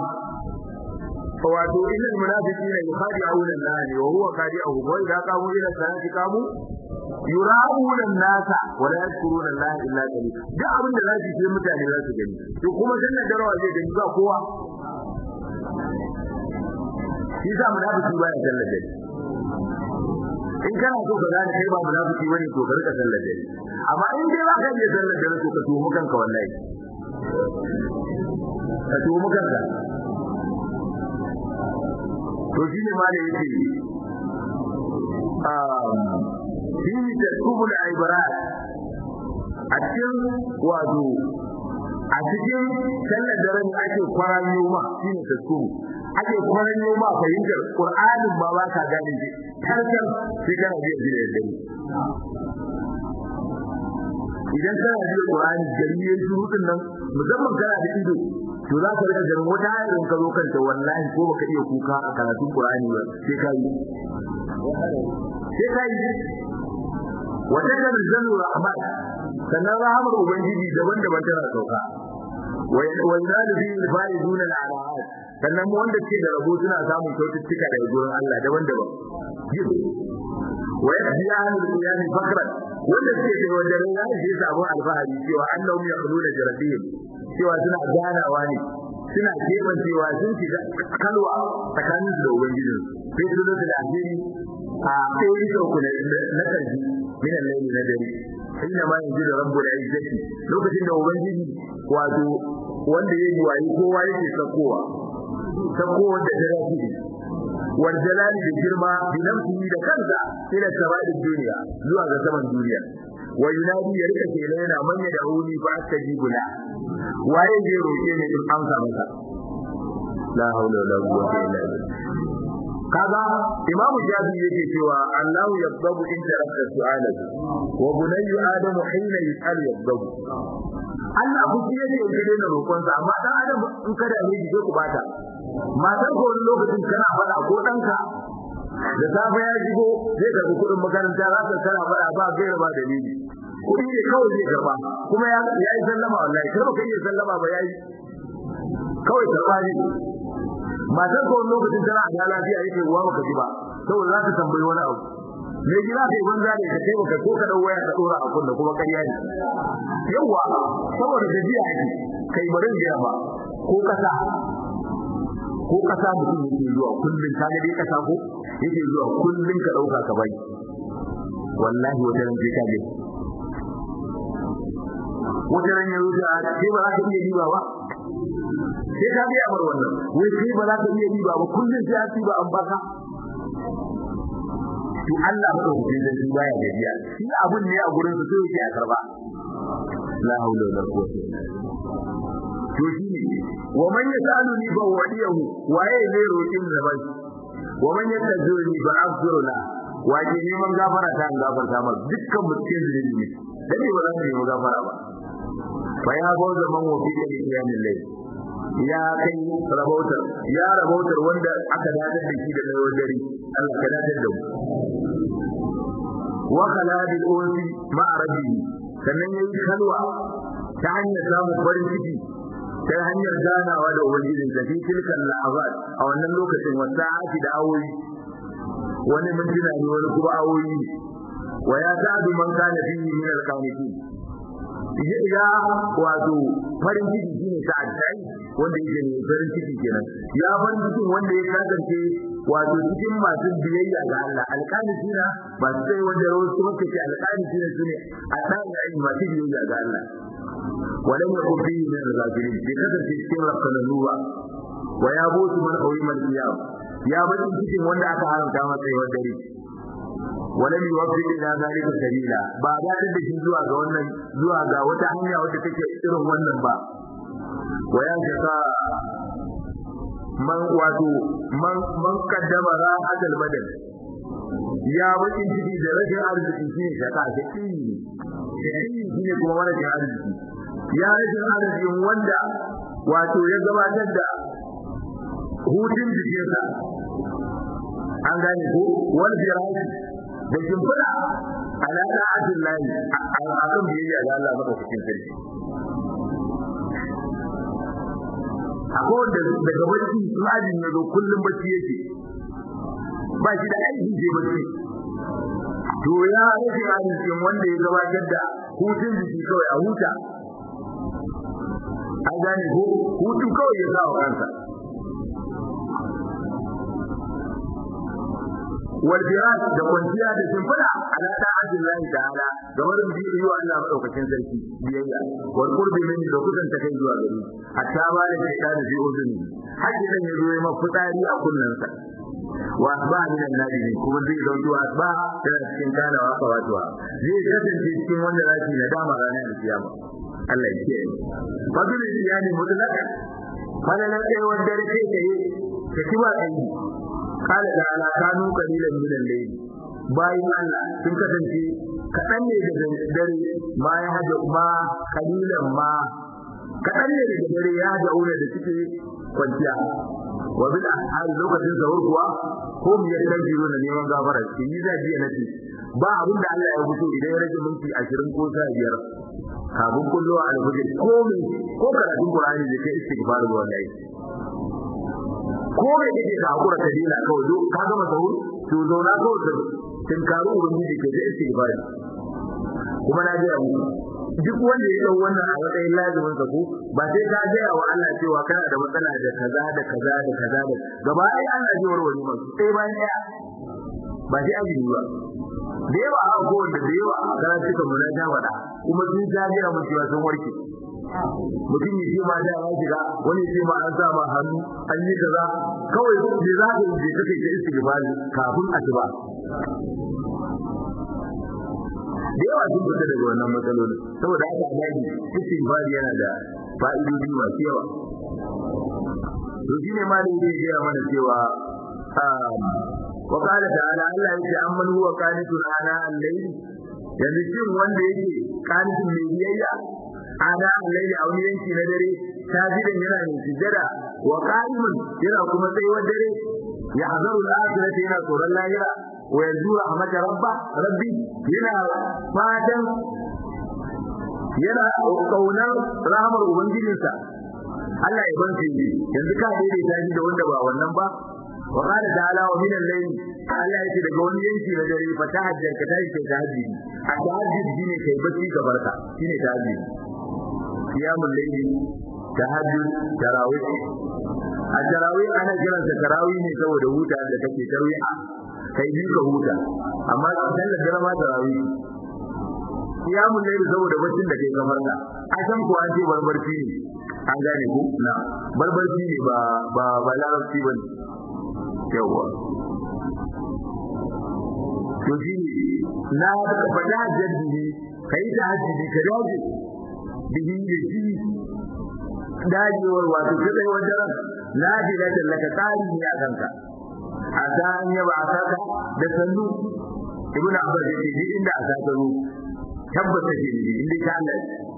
wato innal munafiqina yukhadi'una Allah wa huwa khadi'uhu wa idza qamu ila salati qamu yura'una an-nasa wa la yadhkuruna Allah illa qalila duk abin da zai ce mutane za su gani to kuma sallar da rawa zai gani ba kowa shi sa munafiki baya sallar da in kana so ka gane kai ba munafiki bane to ka rika sallar da amma in dai ba ka je sallar da to ka tuhu kanka wallahi ka tuhu kanka to shine ma da yake um shi da kubul ibrat a cikin wato a cikin sallar daren ake kwaran yoma shine taskubu ake kwaran yoma fahimtar qur'anin ba ba ka gane shi tarkar sai kana biya shi da dare idan kana biya qur'ani gari yayin shurutun nan musamman kana da ido to za ka rika ganin wata ayar ka zo kanta wallahi ko baka iya kuka a karatun qur'ani ba sai ka yi sai ka yi wata kan zanu rahmat sannan rahamar ubangiji daban-daban tana sauka wa yanalu fi al-faizun al-alahat sannan wanda ke da rabo suna samun kyaututtuka daga gurin Allah daban-daban wa yahdi ahlul qiyam fakran wanda ke da wajen ya ce sabon alfahari cewa annahum yaquluna jarabihim cewa suna ganawa ne suna keban cewa sun shiga kalwa tsakanin da ubangijin sai su zo da ajiri a kai da ku na karfi min al-layli na dare inna ma yanzu da rabbul izzati lokacin da ubangiji wato wanda yayi wayi kowa yake sakowa sakowa da dare shi wal jalali da girma bi nafsihi da kansa ila sawadin duniya zuwa ga saman duniya wa yunadi ya rika kenan yana manya da huni fa astajibu la waye zai roke ne in amsa masa la haula wala quwwata illa billah kaga imamu jabi yake cewa Allah yabdabu in tarakta su'alahu wa bunayyu adamu hina yus'al yabdabu Allah ku ji yake yake da roƙon sa amma dan adam in kada ne ji ku bata matar ko wani lokacin kana fada ko danka da safe ya shigo zai karbi kuɗin makaranta za ka kana fada ba gaira ba dalili kuɗi ne kawai zai karba kuma ya yi sallama wallahi kai baka iya sallama ba yayi kawai karba ne matar ko lokacin tana da lafiya yake uwa baka ji ba saboda za ta tambayi wani abu me gida kai banza ne ka kai baka ko ka dau waya ka dora a kunna kuma ƙarya ne yawa saboda gajiya yake kai barin da ba ko kasa ko ko kasa mutum yake zuwa kullun ka ga dai kasa ko yake zuwa kullun ka dauka ka bai wallahi wata ran sai ka ga wata ran ya rubuta sai ba za ka iya riba ba sai ka biya bar wannan wai sai ba za ka iya riba ba kullun sai a ba an baka to Allah ba da hujja da baya gajiya shi abun ne a gurin su sai ya karba la haula wala quwwata to shi ne wa man yasaluni fa wadiyahu waye zai roƙin da bai wa man yatajuni fa aghfiruna waje neman gafara ta an gafarta ma dukkan mutum da ne dan ba za mu nemi gafara ba fa ya go zaman wa fi da kiyamin lai ya kai rabautar ya rabautar wanda aka dadar da shi da tsawon dare Allah ka dadar da mu wa khaladil unsi ma'a rabbihi sannan yayi kalwa ta hanyar samun farin ciki ta hanyar ganawa da ubangijin da fi tilkan la'azat a wannan lokacin wasa'ati da awoyi wani mintuna ne wani kuma awoyi wa ya sa'adu man kana fihi min al-qanitin ya wato farin ciki shine sa'ad sai wanda yake ne farin ciki kenan ya farin cikin wanda ya kasance wato cikin masu biyayya ga Allah alqanitina masu sai wanda wasu suka ce alqanitina sune a dan yayin masu biyayya ga Allah ولم يكن فيه من الغافلين بكثرة cikin rafkanannuwa wa ya butu man qawima al-qiyam ya bada cikin wanda aka haramta masa yawan dare walam yuwaffiq ila zalika sabila ba ga da shi zuwa ga wannan zuwa ga wata hanya wadda take irin wannan ba wa ya shaka man wato man man kaddama ra'atul badal ya bakin ciki da rashin arziki shi shaka shi shi ne kuma rashin arziki ya rashin arzikin wanda wato ya gabatar da hutun jikinsa an gane ko wal firashi da shimfiɗa ala da'atin lahi a kan biyayya ga Allah madaukakin sarki akwai wanda daga bacci sun ajin ya zo kullum bacci yake ba shi da aiki je bacci to ya rashin arzikin wanda ya gabatar da hutun jiki kawai a huta an gane ko hutu kawai ya sa wa kansa wal firas da kwanciya da shimfiɗa ala ta'atin lahi ta'ala da wurin bi yi wa Allah madaukakin sarki biyayya wal qurbi min da kusan ta kai zuwa gari hatta ba da kai da fi uzuni haƙi dan ya zo ya mafitsari a kunnansa wa asba min annabi kuma zai zanto asba da cikin kanawa kawatuwa zai kasance cikin wanda zaki nadama ranar kiyama Allah ya kiyaye fadlul iyali mutlaka falalan kai wanda rake kai ka kiba kai kala da ala kanu qalilan min al-layl bayin Allah sun kasance kadan ne daga dare ma ya haja ma qalilan ma kadan ne daga dare ya haja aure da suke kwanciya wa bil ahal lokacin sahur kuwa ko mu ya dan jiro na neman gafara shi ni zai ji nace ba abin da Allah ya fito idan ya rage minti 20 ko 15 kafin kullu a alfajir ko me ko karatun Qur'ani da kai istighfar da wallahi ko me kake ka hakura ka dina kawai do ka gama sahur to zauna kawai da tinkaru ubangiji ka da istighfar kuma na ga mu duk wanda ya dau wannan a matsayin lazimin sa ko ba sai ka ga wa Allah cewa kana da matsala da kaza da kaza da kaza da gaba ai Allah ji warware maka sai bayan daya ba sai azumi ba da yawa a ko wanda da yawa a kana cika mu na ja wada kuma sun ja ga mu cewa sun warke mutum ya ce ma da ya shiga wani ya ce ma an sa ma hannu an yi kaza kawai da za ka yi kake ka istighfari kafin a ci ba da yawa sun fita daga wannan matsalolin saboda haka daji istighfari yana da fa'idodi masu yawa to shine ma da yake gaya mana cewa wa qala ta'ala Allah yake amman huwa qanitun ana al-layl yanzu shin wanda yake qanitun mai biyayya ana al-layl a wani yanki na dare sajidan yana mai sujada wa qa'imun yana kuma tsayuwar dare ya hazaru al-akhirati yana tsoron lahira wa yanzu rahmat rabba rabbi yana fatan yana kaunar rahmar ubangijinsa Allah ya banke shi yanzu ka daidaita shi da wanda ba wannan ba wa qala ta'ala wa min al-layl Allah yake daga wani yanki na dare fa tahajjar ka tashi kai tahajjudi a tahajjudi shine kai bacci ga barka shine tahajjudi qiyamul layli tahajjud tarawih a tarawih ana kiransa tarawih ne saboda huta da kake tarwiha kai bi ka huta amma sallar dare ma tarawih kiyamun laili saboda baccin da kai kamar ka a san ko an ce barbarci ne an gane ku na barbarci ne ba ba ba larabci ba ne yawa to shi na faɗa jaddi kai ta hajji ka dace bihi da shi dajewar wato ta tsaye wajen na ji da laka tsari ne a kanka a ta an yaba a saka da sannu ibn abbas ya ce duk inda a saka ru tabbata ke ne inda ka Allah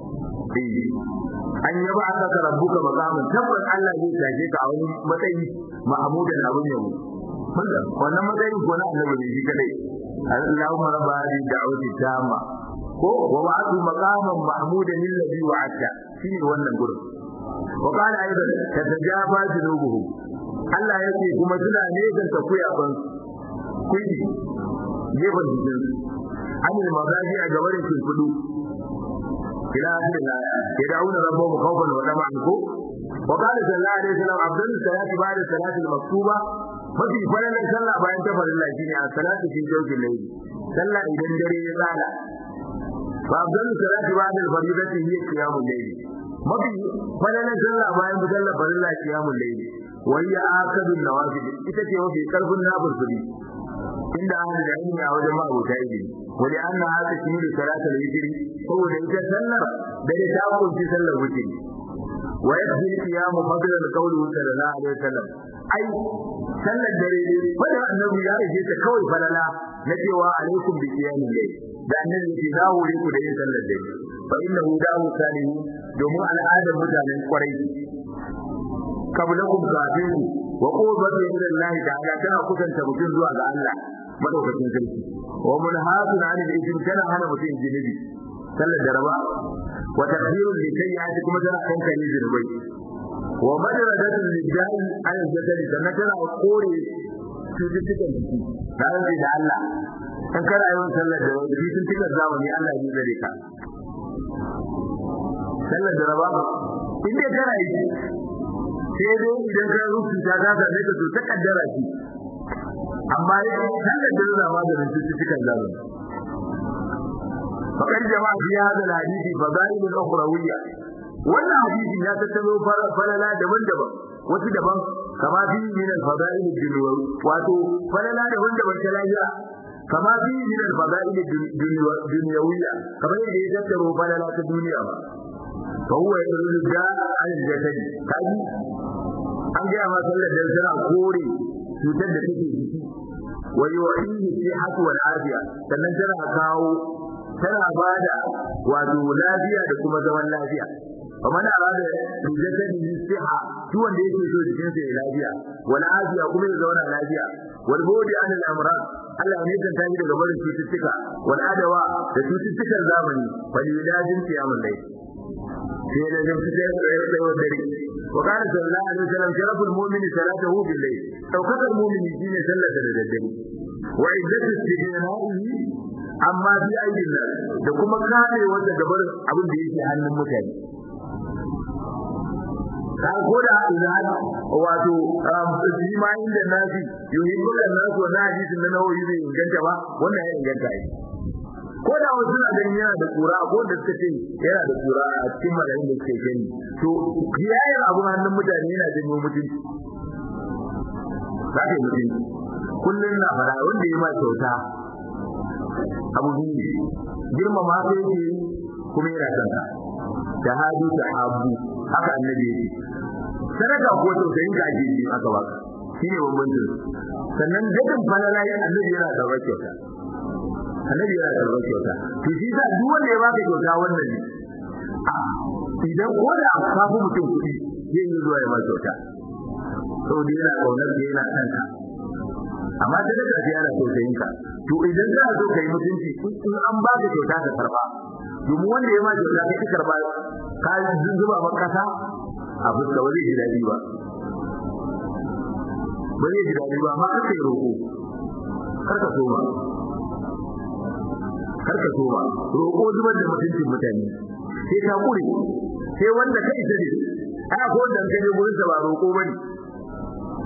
an yaba a saka rabbuka maqamin tabbas Allah zai tashe ka a wani matsayi mahmudan abun yabo wannan matsayin ko na annabi ne shi kadai Allahumma rabba hadhihi da'wati tamma ko wa wa'adu maqaman mahmudan alladhi wa'adta shine wannan gurin wa qala aidan tatajafa junubuhum Allah yake kuma suna ne kan takuya ban kuyi gefen jikin anil mazaji a gabarin shimfidu ila akhir ya da'una rabbuhum khawfan wa tama'an ko wa qala sallallahu alaihi wasallam abdul salati ba'da salati al-maktuba mafi falalar sallah bayan ta farilla shine a salatu fi jawfil layl sallah idan dare ya tsala fa abdul salati ba'da al-fardati hiya qiyamul layl mafi falalar sallah bayan sallah farilla qiyamul layl wa hiya akadun nawafil ita ce mafi karfin nafil inda ahli da ilmi a wajen ma'abuta ilimi wani an na haka shi da salatul witri saboda ita sallar dare ta kunci sallar witri wa yadhi qiyamu fadlan qawli sallallahu alaihi wasallam ai sallar dare wanda annabi ya rage ta kawai falala na cewa alaikum bi qiyamil layl da annabi ke dawo ku da yin sallar dare fa innahu dawu salihu domin al'adar mutanen kwarai kablakum kafin wa qurbatu ila Allah ta'ala tana kusanta mutum zuwa ga Allah madaukakin sarki wa munhafun 'anil ithmi tana hana mutum jinubi sallar daraba wa tadhirul li sayyi'ati kuma tana kankare zinubai wa madradatun lidda'i 'ala al-jasad sannan tana kore cututtukan jiki da rantsi da Allah in kana yawan sallar da wani cututtukan zamani Allah ya zare ka sallar daraba in dai kana yi sai dai idan ka rubuta ta ka same ka to ta kaddara shi amma dai sallar da maganin cututtukan zamani fakar jama'a fi hada hadisi fadail al-ukhrawiyya wannan hadisi ya tattalo falala daban-daban wasu daban kama fi min al-fadail ad-dunyawi wato falala daban-daban ta lahira kama fi min al-fadail ad-dunyawiyya kamar yadda ya tattaro falala ta duniya ba fa huwa yadullu da al-jasadi kaji an ga ma sallar da tana kore cutar da take jiki wa yu'ihi sihhatu wal afiya sannan tana kawo tana bada wato lafiya da kuma zaman lafiya kamar arada bijasadi siha shi wanda yake so jikin sa ya lafiya wal afiya kuma ya zauna lafiya wal bodi an al amrad Allah ne kan tashi daga barin cututtuka wal adawa da cututtukan zamani wal ilajin qiyamul layl sai da jin fitar da yawa dare wa kana sallallahu alaihi wasallam sharaful mu'mini salatuhu bil layl daukakar mu'mini shine sallar da daddare wa iddatu istijna'ihi amma bi aidin nan da kuma kare wanda gabar abin da yake hannun mutane kan koda idan wato jima inda nafi yuhibbu an-nasu wa hadisin na nawawi bai inganta ba wannan ya inganta ai ko da wasu na ganin yana da kura ko da suka ce yana da kura a cikin malamin da suke gani to kiyayen abun hannun mutane yana janyo mutunci za ka yi mutunci kullum na fara wanda ya ma kyauta abu biyu girmama sai yake kuma yana kanka da hadu da habu haka annabi yake sadaka ko tausayin ka ake yi aka baka shine bambancin sannan dadin falala ya annabi yana da kyauta annabi yana da kyauta to shi sa duk wanda ya baka kyauta wannan ne idan ko da ka fi mutum kuɗi zai yi zuwa ya ba kyauta saboda yana kaunar da yana kanka amma da daga ji yana tausayin ka to idan za zo kai mutunci in an ba ka kyauta ka karba domin wanda ya ma kyauta kai ka karba ka zuba maka kasa a fuska wani ji dadi ba ba zai ji dadi ba amma kar kai roko kar ka soma kar ka soma roko zubar da mutuncin mutane sai ka kure sai wanda kai ta ne ai ko dan kai gurin sa ba roko bane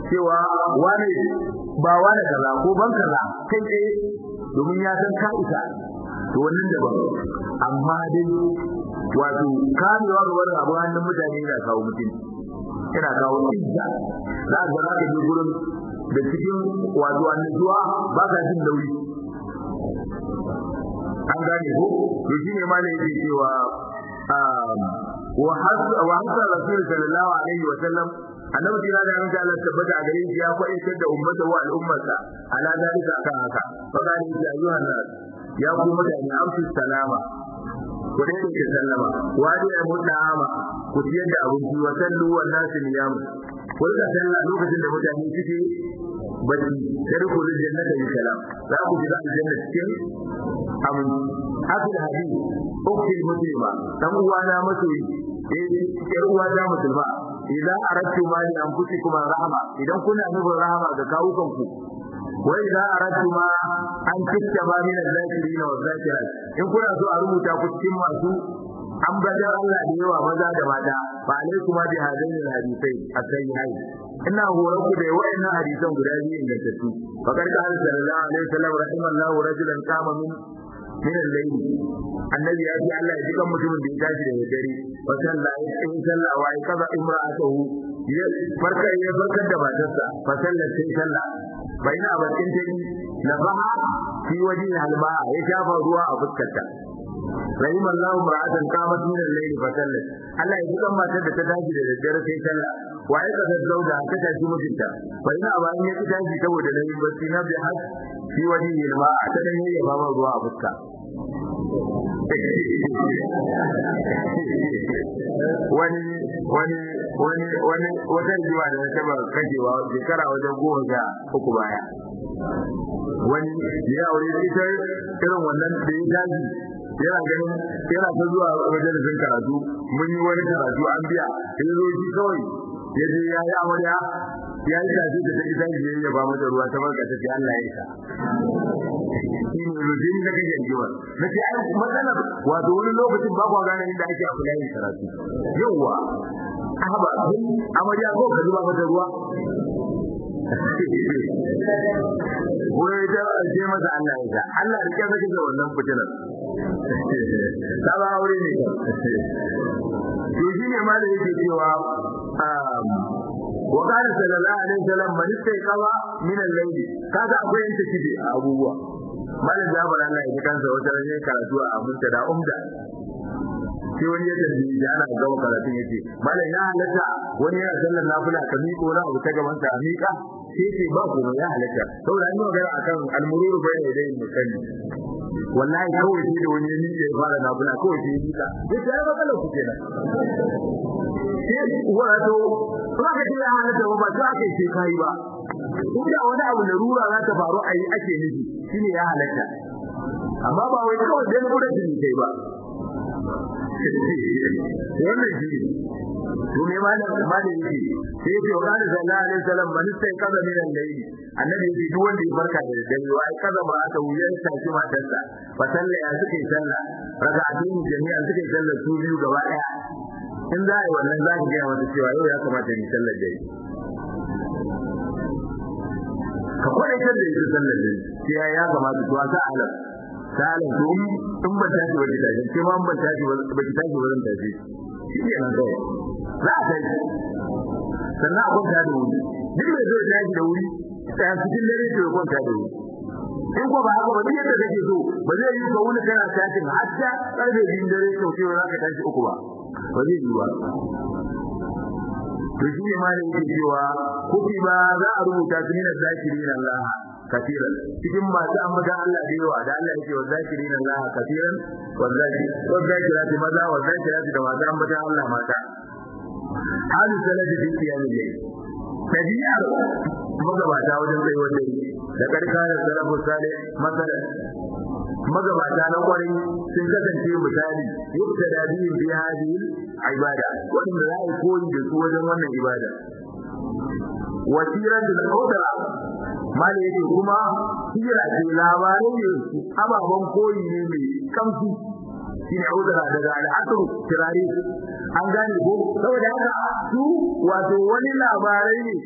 cewa wani ba wani kaza ko ban kaza kai tsaye domin ya san ka isa to wannan daban amma dai wato kamewa ga wani abu hannun mutane yana kawo mutum yana kawo izza za a ga ka je gurin da cikin wato annajuwa ba ka jin nauyi an gane ko to shine ma ne yake cewa wa hasa rasul sallallahu alaihi wa sallam annabi tira da yanzu Allah tabbata a gare shi ya kwaitar da ummata wa al'ummarsa ala dalika akan haka fa gani ya ayyuhan nas ya ku mutane amsu salama ku dai ke sallama wa da ya mutama ku ciyar da abinci wa sallu wa nasu niyam ku rika sallah lokacin da mutane suke bacci sai ku da jannata bi salam za ku shiga aljanna cikin aminci hafi da hadisi ukil muslima dan uwana masoyi eh yar uwana musulma idan aradtu ma li anfusikum rahma idan kuna nufin rahama ga kawukan ku wa idan aradtu ma an tittaba min al-zakirin wa zakirat in kuna so a rubuta ku cikin masu ambatar Allah da yawa maza da mata fa alaikum bi hadain al-hadithai as-sayyi'ai ina horon ku da wayannan hadisan guda biyu ingantattu fa karka sallallahu alaihi wasallam rahimallahu rajulan kama min min al-layl annabi ya ce Allah ya ji kan mutumin da ya tashi da dare wa sallah ya yi sallah wa ya kaza imra'atuhu ya farka ya barkar da matarsa fa sallah sai sallah fa ina bakin ta na baha fi waje halma ya shafa ruwa a fuskarta rahim Allah mar'atan qamat min al-layl fa sallat Allah ya ji kan matar da ta tashi da daddare sai sallah wa ya kaza zauda ta tashi mijinta fa ina ba in ya tashi saboda nayi bacci na bi har fi waje halma ta dan yayi ba ruwa a fuska wani wani wani wani wata jiwa da na taba kajewa shekara wajen goma sha uku baya wani ya aure da ita irin wannan da ya daji yana ganin yana ta zuwa majalisin karatu mun yi wani karatu an biya ya zo shi kawai ya je ya yi amarya ya yi tafi da ta ita ya yi ba mata ruwa ta barka ta ce Allah ya isa shi ne rujin da kake jiwa na ce ai matsalar wato wani lokacin ba kwa gane inda ake kula yin karatu yawwa ahaba kai amarya ko ka zuba mata ruwa wai da ce masa Allah ya sa Allah ya kaza da wannan fitinar ta ba aure ne to shi ne ma da yake cewa wa qala sallallahu alaihi wasallam man istayqaba min al-layl kaga akwai yanta kide a abubuwa malam jabir Allah ya kansa wata rane karatu a abunta da umda sai wani ya tambaye shi ana gama karatun yace malam ya halatta wani yana sallar nafila ka miƙo na abu ta gaban ka miƙa sai ce ba ku ya halatta saboda an yi magana akan al-mururu bayna yadayin musalli wallahi kawai sai da wani ya miƙe ya fara nafila kawai sai ya miƙa yace ai matsalar ku kenan sai wato ba ka ce ya halatta ba ba sai ake ce kai ba ko da wani abu da rura za ta faru a yi ake nufi shine ya halatta amma ba wai kawai dan gudun jini kai ba wannan shi to me ma da ma da yake sai yake wa kana sallallahu alaihi wasallam man sai kaza min al-layl annabi yake duk wanda ya farka da dare wai kaza ba aka wuyan sa shi matarsa fa salla ya suka yi sallah raka'atin jami'an suka yi sallah su biyu gaba daya in za a yi wannan za ka gaya mata cewa yau ya kamata ni sallar dare ka kwadaitar da ita sallar dare sai ya kamata to sa alam salin to in ban tashi ba ki tashi ke ma ban tashi ba ki tashi ba zan tashi shi ne nan kawai za a tashi sannan a kwanta da wuri duk mai zai tashi da wuri tsaya cikin dare to ya kwanta da wuri in ko ba haka ba duk yadda kake so ba zai yi ka wuni kana tashin hatta karfe biyun dare to sai za ka tashi uku ba ba zai yi ba to shi ne ma da yake cewa kuki ba za a rubuta su ne da zakirin Allah kafiran cikin masu ambata Allah da yawa da Allah yake wa zakirin Allah kafiran wa zakirati maza wa zakirati da masu ambata Allah mata hali salati fi qiyamil layl tabi'ar magabata wajen kai wanda da karka da salafu salih masalan magabata na kwarai sun kasance misali yadda da biyin bi hadi ibada wanda za a koyi da su wajen wannan ibada wasiran da kodara mali yake kuma hira ce labarai ne ababen koyi ne mai kamfi shine udara daga al'asru tirari an gane ko saboda haka su wato wani labarai ne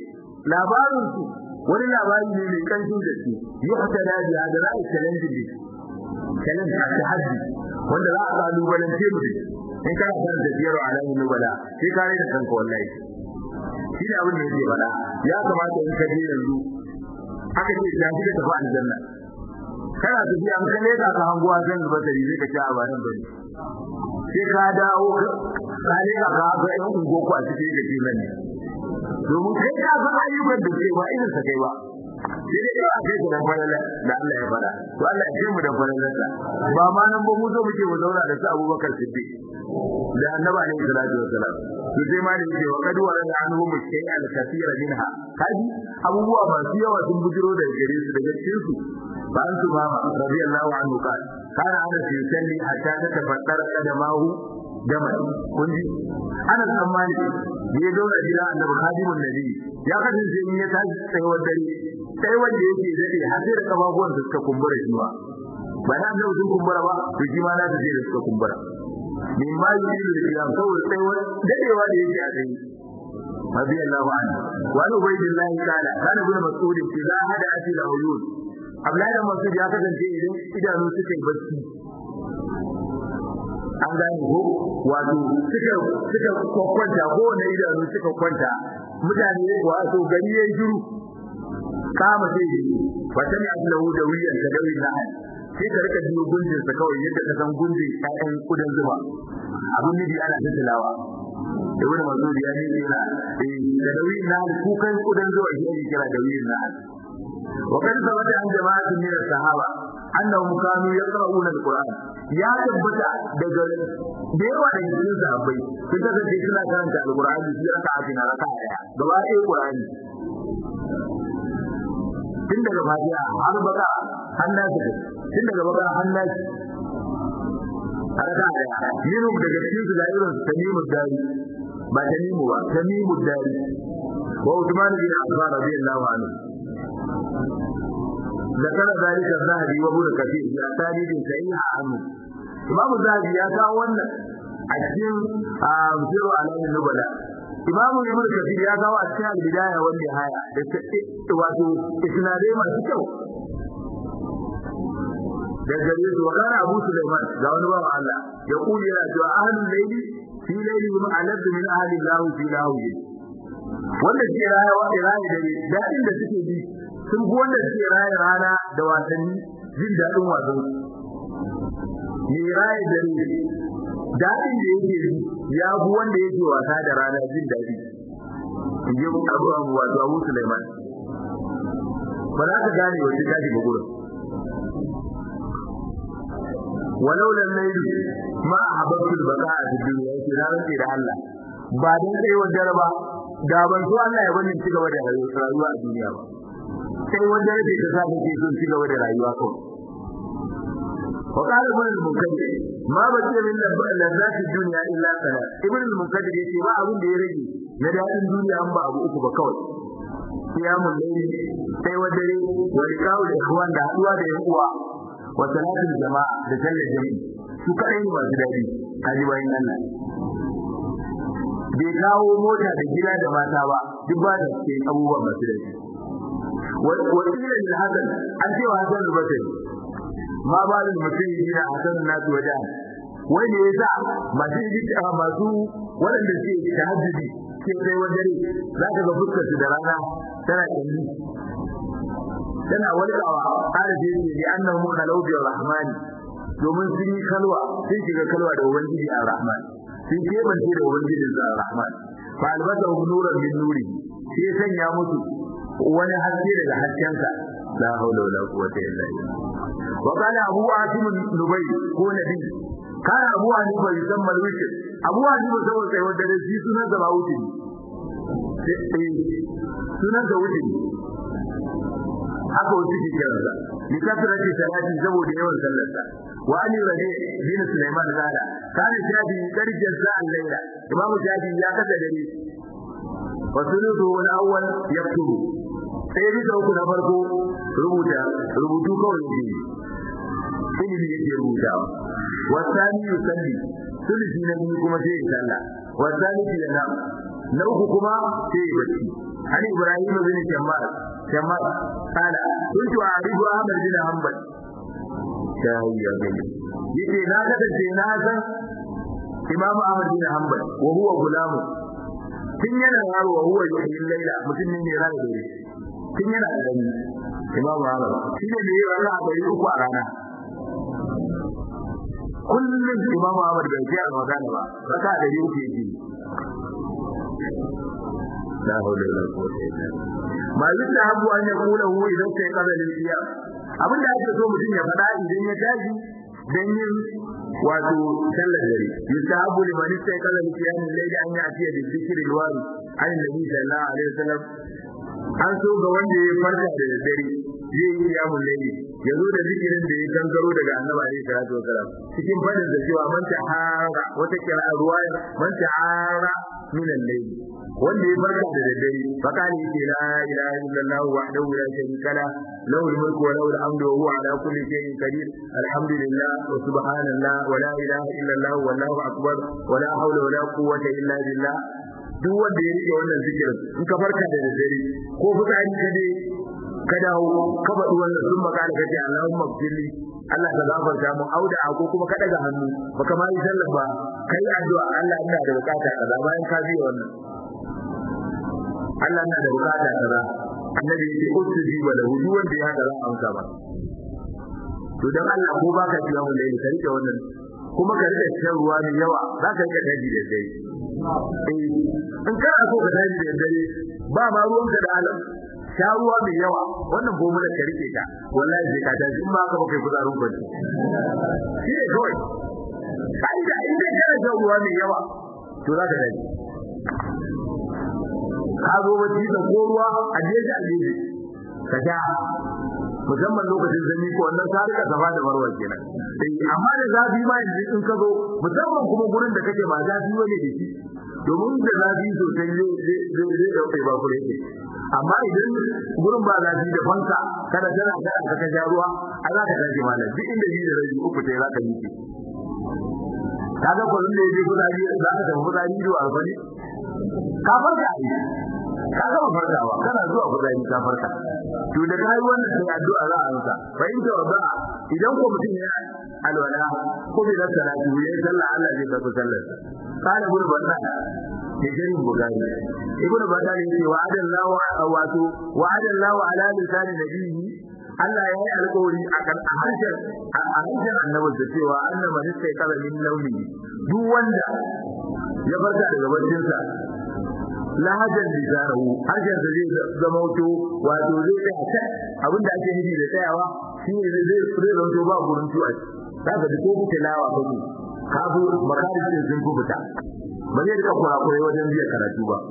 labarin su wani labari ne mai kanshin da shi yuhta da biya da ra'ayi challenge ne challenge a tahaddi wanda za a kalubalance mu in kana san da biyar alamin nubala sai ka rai da kanka wallahi shi ne abin da yake faɗa ya kamata in ka je yanzu aka ce ta shi da tafi aljanna kana tafiya an kalle ka ka hanguwa san basari zai ka ci a bayan bane sai ka dawo ka ne ka ga ga yan ungo ku a cikin da ke nan domin kai ka san ayyukan da ke ba irin sa kai ba sai dai ka kai ku da falala da Allah ya fara to Allah ya kai mu da falalarsa ba ma nan ba mu zo muke mu zauna da su Abubakar Siddiq da Annabi alaihi salatu wassalam to sai ma da yake wa kadu wa la anhu mushkay al kathira minha kaji abubuwa masu yawa sun bujiro da gare su daga cikin su ba an su mama radiyallahu anhu kan kana ana fi salli hatta ta tafaddara qadamahu dama kun ji ana tsammani ya daura jira annabi khadimun nabi ya kasance in ya tashi tsayuwar dare sai wanda yake dade har sai da kafafuwan da suka kumbura shi ba ba na annabi sun kumbura ba to shi ma na da da suka kumbura min ma yi da kiyam saboda tsayuwar dadewa da yake a tsaye رضي الله عنه وعن عبيد الله قال كان ابن مسعود اذا هدأ في العيون Abdullahi Masud ya kasance idan idanu suka yi bacci an gane ko wato suka suka kwanta ko wanda idanu suka kwanta mutane wato gari yayin shiru kama sai yi wata ne Allahu da wiyan da dawi na sai ka rika biyo gundin sa kawai yadda ka san gundin ƴaƴan kudan zuba abun nabi ana tattalawa da wani mazuri ya ne yana da dawi na kukan kudan zuwa shi ake kira dawi na وقد ثبت عن جماعة من الصحابة أنهم كانوا يقرؤون القرآن يا تبتا daga da yawa da cikin sahabbai sun kasance suna karanta alqur'ani shi raka a cikin raka daya gaba ɗaya qur'ani tun daga fatiha har baka hannasi tun daga baka hannasi a raka daya minhum daga cikin su da irin tamimu dari ba tamimu ba tamimu dari wa Uthman bin Affan radiyallahu anhu ذكر ذلك الذهبي وابن كثير في اسانيد صحيحه عنه امام الذهبي يا kawo wannan a cikin sirru alamin nubala imam ibn kathir ya kawo a cikin al-bidaya wal nihaya da wato isnadai masu kyau da gare su wakana abu sulaiman ga wani bawa Allah ya kuli yana cewa ahlul layli fi layli hum alad min ahli Allah fi lahu wanda ke rayuwa da rayi dare dadin da suke bi sun fi wanda suke raye rana da wasanni jin daɗin wasan mai raye dare daɗin da yake yi ya fi wanda yake wasa da rana jin daɗi in ji abu abu wato abu Sulaiman ba za ka gane wace tashi ba gurin walau lam layli ma ahabbtu al-baqa'a fi dunya yake na rantsi da Allah ba dan kai wa jaraba da ban so Allah ya bani ci gaba da rayuwa a duniya ba sai wanda yake da zaka ke son ci gaba da rayuwa ko وقال ابن المنكدر ما بقي من لذات الدنيا الا ثلاث ابن المنكدر yace ba abin da ya rage na dadin duniya an ba abu uku ba kawai qiyamul layl sai wadare wa liqa'ul ikhwan da haduwa da yan uwa wa salatul jama'a da sallar jami'i su kadai ne masu dadi kaji bayin Allah bai kawo mota da gida da mata ba duk ba da ke abubuwan masu dadi wakilin da hasan an ce wa hasan al-basri ma ba da mutum yi da hasan nasu wajen wai ne yasa masu yi masu waɗanda ke tahajjudi ke kai wajen za ka ga fuskar su da rana tana kalli tana walƙawa ƙara da yake ne annahu kalau bi rahman domin sun yi kalwa sun shiga kalwa da ubangiji a rahman sun kebance da ubangijin sa rahman fa albasa nuran min nuri sai sanya musu wani haske daga haskensa la haula wala quwwata illa billah wa qala abu asim nubay ko nabi kana abu hanifa yusamma al-witr abu hanifa saboda sai wanda da shi sunan da ba wuce sunan da wuce haka wuce ke kiransa li kasrati salati saboda yawan sallarsa wa ali rabi bin sulaiman zada kana shafi karjan sa'an laila imamu shafi ya kasa dare wa sulutu wal awwal yaktubu sai bisa uku na farko rubuta rubutu kawai ne ilimi yake rubutawa wasani yusalli sulusi na biyu kuma sai ya sallah wasani fi yana na uku kuma sai ya bacci عن إبراهيم بن شمال شمال قال كنت أعرف أحمد بن حنبل shayi ya gani yace na kasance na san Imam Ahmad bin Hanbal wa huwa gulamu tun yana yaro wa huwa yuhyi laila mutum ne mai rana dare tun yana da gani Imam Ahmad shi ne mai rana a gari uku a rana kullum Imam Ahmad bai ce magana ba raka da uku yake la hawla wala quwwata illa billah ma yusahabu an yaqula hu idan sai qala lil qiyam abin da ake so mutum ya faɗa idan ya tashi dan yin wato sallar dare yusahabu liman sai qala lil qiyam layli an ya'tiya bi dhikril wari an nabi sallallahu alaihi wasallam an so ga wanda ya farka da dare zai yi kiyamun laili ya zo da zikirin da ya gangaro daga annabi alaihi salatu wasalam cikin fadin da cewa man tahara wata kira ruwaya man tahara min al-layli wanda ya farka da daddare fakani yake la ilaha illallah wahdahu la sharika la lahu al-mulku wa lahu al-hamdu wa huwa ala kulli shay'in qadir alhamdulillah wa subhanallah wa la ilaha illallah wallahu akbar wa la hawla wa la quwwata illa billah duk wanda ya rike wannan zikirin in ka farka da daddare ko fitsari ka je ka dawo ka faɗi wannan sun makala ka ce Allahumma gfirli Allah ka gafarta mu auda ko kuma ka daga hannu baka ma yi sallah ba kai addu'a Allah ina da bukata kaza bayan ka biya wannan Allah na da bukata kaza annabi yake ustuji wa lahu duk wanda ya haka za a amsa ba to dan Allah ko baka ji wannan da ka rike wannan kuma ka rike shan ruwa mai yawa za ka rike daji da dai eh in kana so ka daji da dare ba ma ruwan ka da alam sha ruwa mai yawa wannan bomula ka rike ta wallahi sai ka tashi in ba ka ba kai kuzarin kwanci shi ne kawai kai da in dai kana shan ruwa mai yawa to za ka daji ka zo bacci da ko ruwa a jeji a jeji ka sha musamman lokacin zanyi ko wannan ka rika gaba da marwa kenan eh amma da zafi ma yanzu in ka zo musamman kuma gurin da kake ba zafi bane da shi domin da zafi sosai zai zai zai dauke ba kure yake amma idan gurin ba zafi da fanka kada tana da ka ka sha ruwa a za ka tashi malam duk inda yi da rabi uku sai za ka yi ki kaga kullun da yake kudari za ka tafi kudari da alfani ka farka ka gama farkawa kana zuwa kudari ka farka to da kai wannan sai addu'a za a amsa fa in tawaba idan ko mutum ya alwala ko bi da salati ya sallah Allah zai karbi sallar kana gurin wannan ke jirin bugari ibnu badal yace wa adallahu wato wa adallahu ala lisan nabiyyi Allah ya yi alƙawari a kan harshen a harshen annabi da cewa annaba ne sai kala min launi duk wanda ya farka daga barcinsa lahajar lisanahu harshen sa zai zama wato wato zai tsaya abinda ake nufi da tsayawa shine zai zai zanto ba gurin tuwa kaga da ko tilawa kake kafu makarin sun kubuta ba zai rika kurakurai wajen biya karatu ba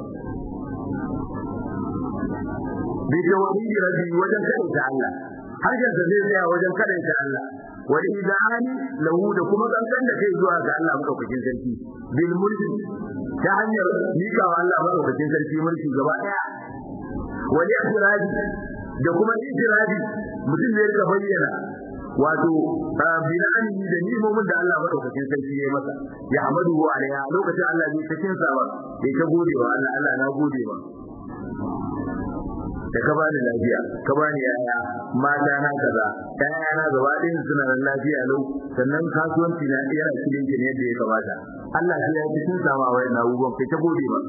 bi tawhidi rabbi wajen kada ta Allah harshen sa zai tsaya wajen kada ta Allah wal idani lahu da kuma kankan da kai zuwa ga Allah madaukakin sarki bil mulki ta hanyar mika wa Allah madaukakin sarki mulki gaba daya wal ihtiraji da kuma ihtiraji mutum ne ya bayyana wato binani da nimomin da Allah madaukakin sarki ya masa ya hamadu alaiha lokacin Allah bai cikin sa ba bai ta gode wa Allah Allah na gode ba da ka bani lafiya ka bani yaya mata na kaza yaya na gaba ɗayan suna da lafiya lau sannan kasuwanci na yana cikin ne yadda ya kamata Allah sai ya cikin sama wa yana abubuwan kai ta gode ba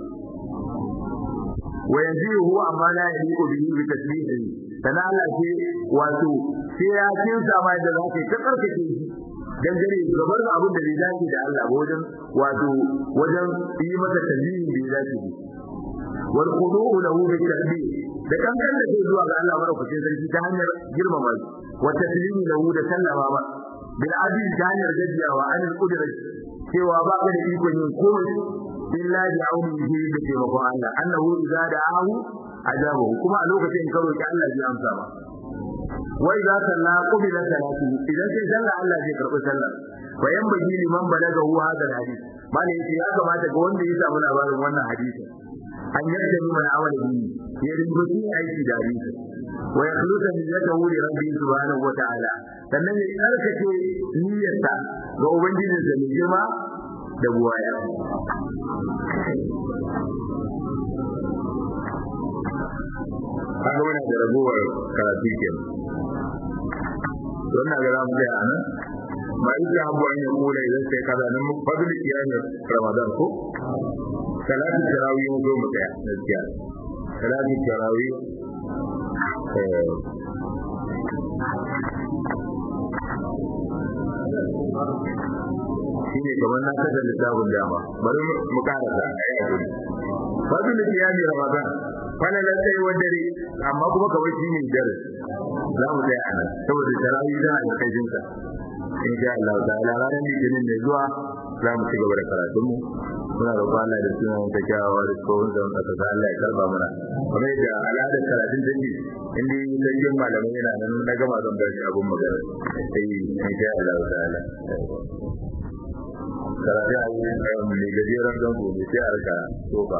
wa yanzu huwa amma la yaliqu bihi bi tasbihi sana Allah ce wato sai ya cin sama da za ka ta karkace shi dangane gabar da abin da bai dace da Allah ba wajen wato wajen yi masa tasbihi bai dace wal khudu'u lahu bi tasbih da kankan da ke zuwa ga Allah madaukakin sarki ta hanyar girmama shi wa taslimi lahu da sallama ba bil adil ta hanyar gajiyawa an kudura cewa ba ka da ikon yin komai illa bi aunihi da taimakon Allah annahu idza da'ahu ajabahu kuma a lokacin ka roki Allah zai amsa ba wa idza salla qubila salatu idan sai sallah Allah zai karbi sallah wa yanbaghi liman balagahu hadha hadith malai yace ya kamata ga wanda ya samu labarin wannan hadisin an yadda ni mana awal bi ya rubuci aiki da hadisi wa yakhlusa niyyatahu li rabbi subhanahu wa ta'ala sannan ya tsarkake niyyarsa ga ubangijinsa mai girma da buwaya kaga muna da ragowar karatu kenan wannan ga zamu ga anan ma yake abu an kula idan sai kaza nan fadl kiyamin ramadan ko salatu tarawih mu zo mu tsaya gaskiya salatu tarawih eh shine kamar na kada littafin dama bari mu karasa ayi hakuri fadl kiyamin ramadan falalan sai dare amma kuma kawai shine dare za mu tsaya anan saboda tarawih da alƙajin sa in sha Allah ta'ala ranar litinin mai zuwa za mu ci gaba da karatun mu muna da kwana da suna ta kyawawa da tsohon zan kasa ta Allah ya karba mana kamar yadda al'adar karatun take inda yi sarkin malamai yana nan na gama zan bar shi abun magana sai in sha Allah ta'ala karatu a yi mai gajeren don gobe sai a rika tofa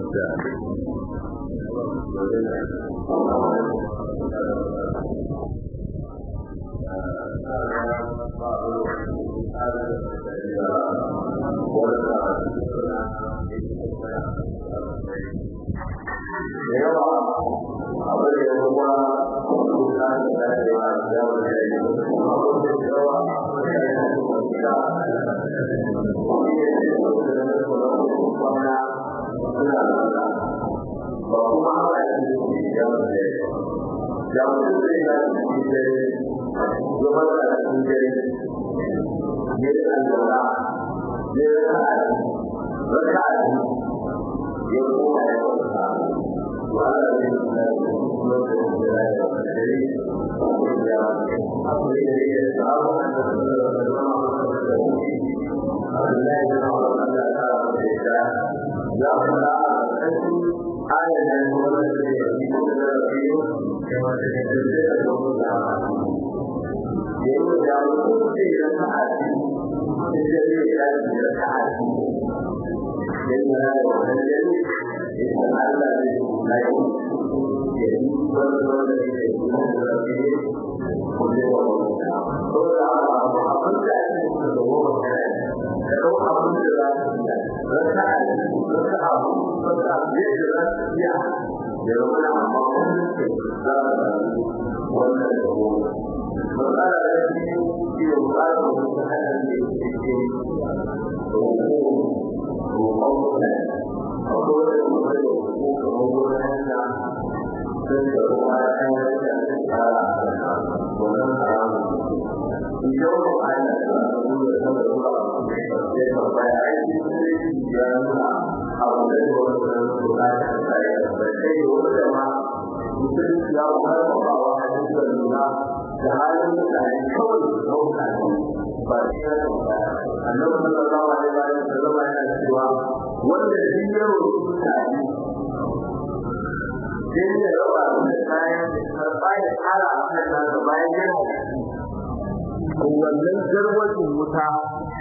wannan garwacin wuta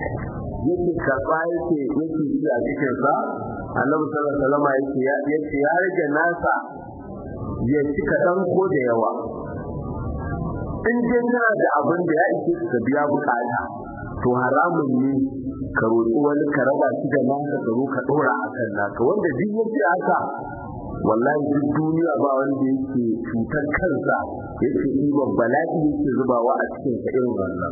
yake karba yake yake ci a cikin sa annabi sallallahu alaihi wasallam yake yake ya rage nasa ya ci kadan ko da yawa in dai kana da abin da ya ishe ka biya bukata to haramun ne ka roƙi wani ka raba shi da naka ka zo ka dora akan naka wanda duk yake haka wallahi duk duniya ba wanda yake cutar kansa yake ɗiban bala'i yake zubawa a cikin sa irin wannan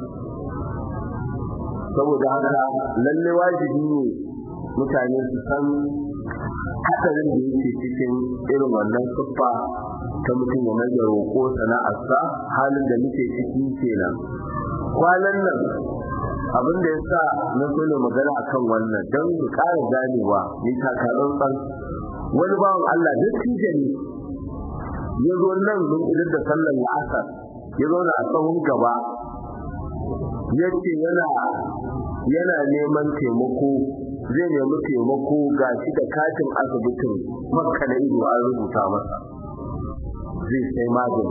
saboda haka lalle wajibi ne mutane su san hadarin da yake cikin irin wannan siffa ta mutum ya mai roƙo sana'arsa halin da muke ciki kenan kwanan nan abin da ya sa na so ne magana akan wannan don mu ƙara ganewa ni takarar wani bawan Allah dattijo ne ya zo nan mun idan da sallar la'asar ya zo a tsawon gaba ya ce yana yana neman taimako zai nemi taimako ga shi da katin asibitin makka na ido an rubuta masa zai sai magani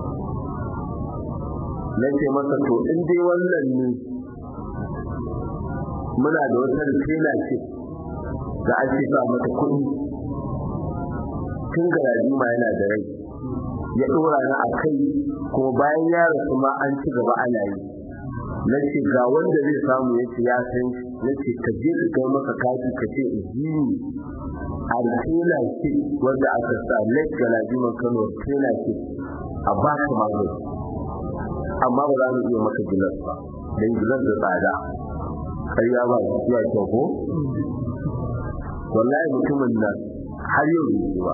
na ce masa to in dai wannan ne muna da wata rikina ce da ake sa mata kuɗi tun garaji ma yana da rai ya ɗora ni a kai kuma bayan ya rasu ma an ci gaba ana yi na ce ga wanda zai samu ya ce ya san na ce ka je ka kai masa kati ka ce izini a har tela ce wanda aka sa lake galajiman kano tela ce a ba ka magani amma ba za mu iya maka gilas ba don gilas da tsada karya ba ya kyau ko wallahi mutumin nan har yau bai ba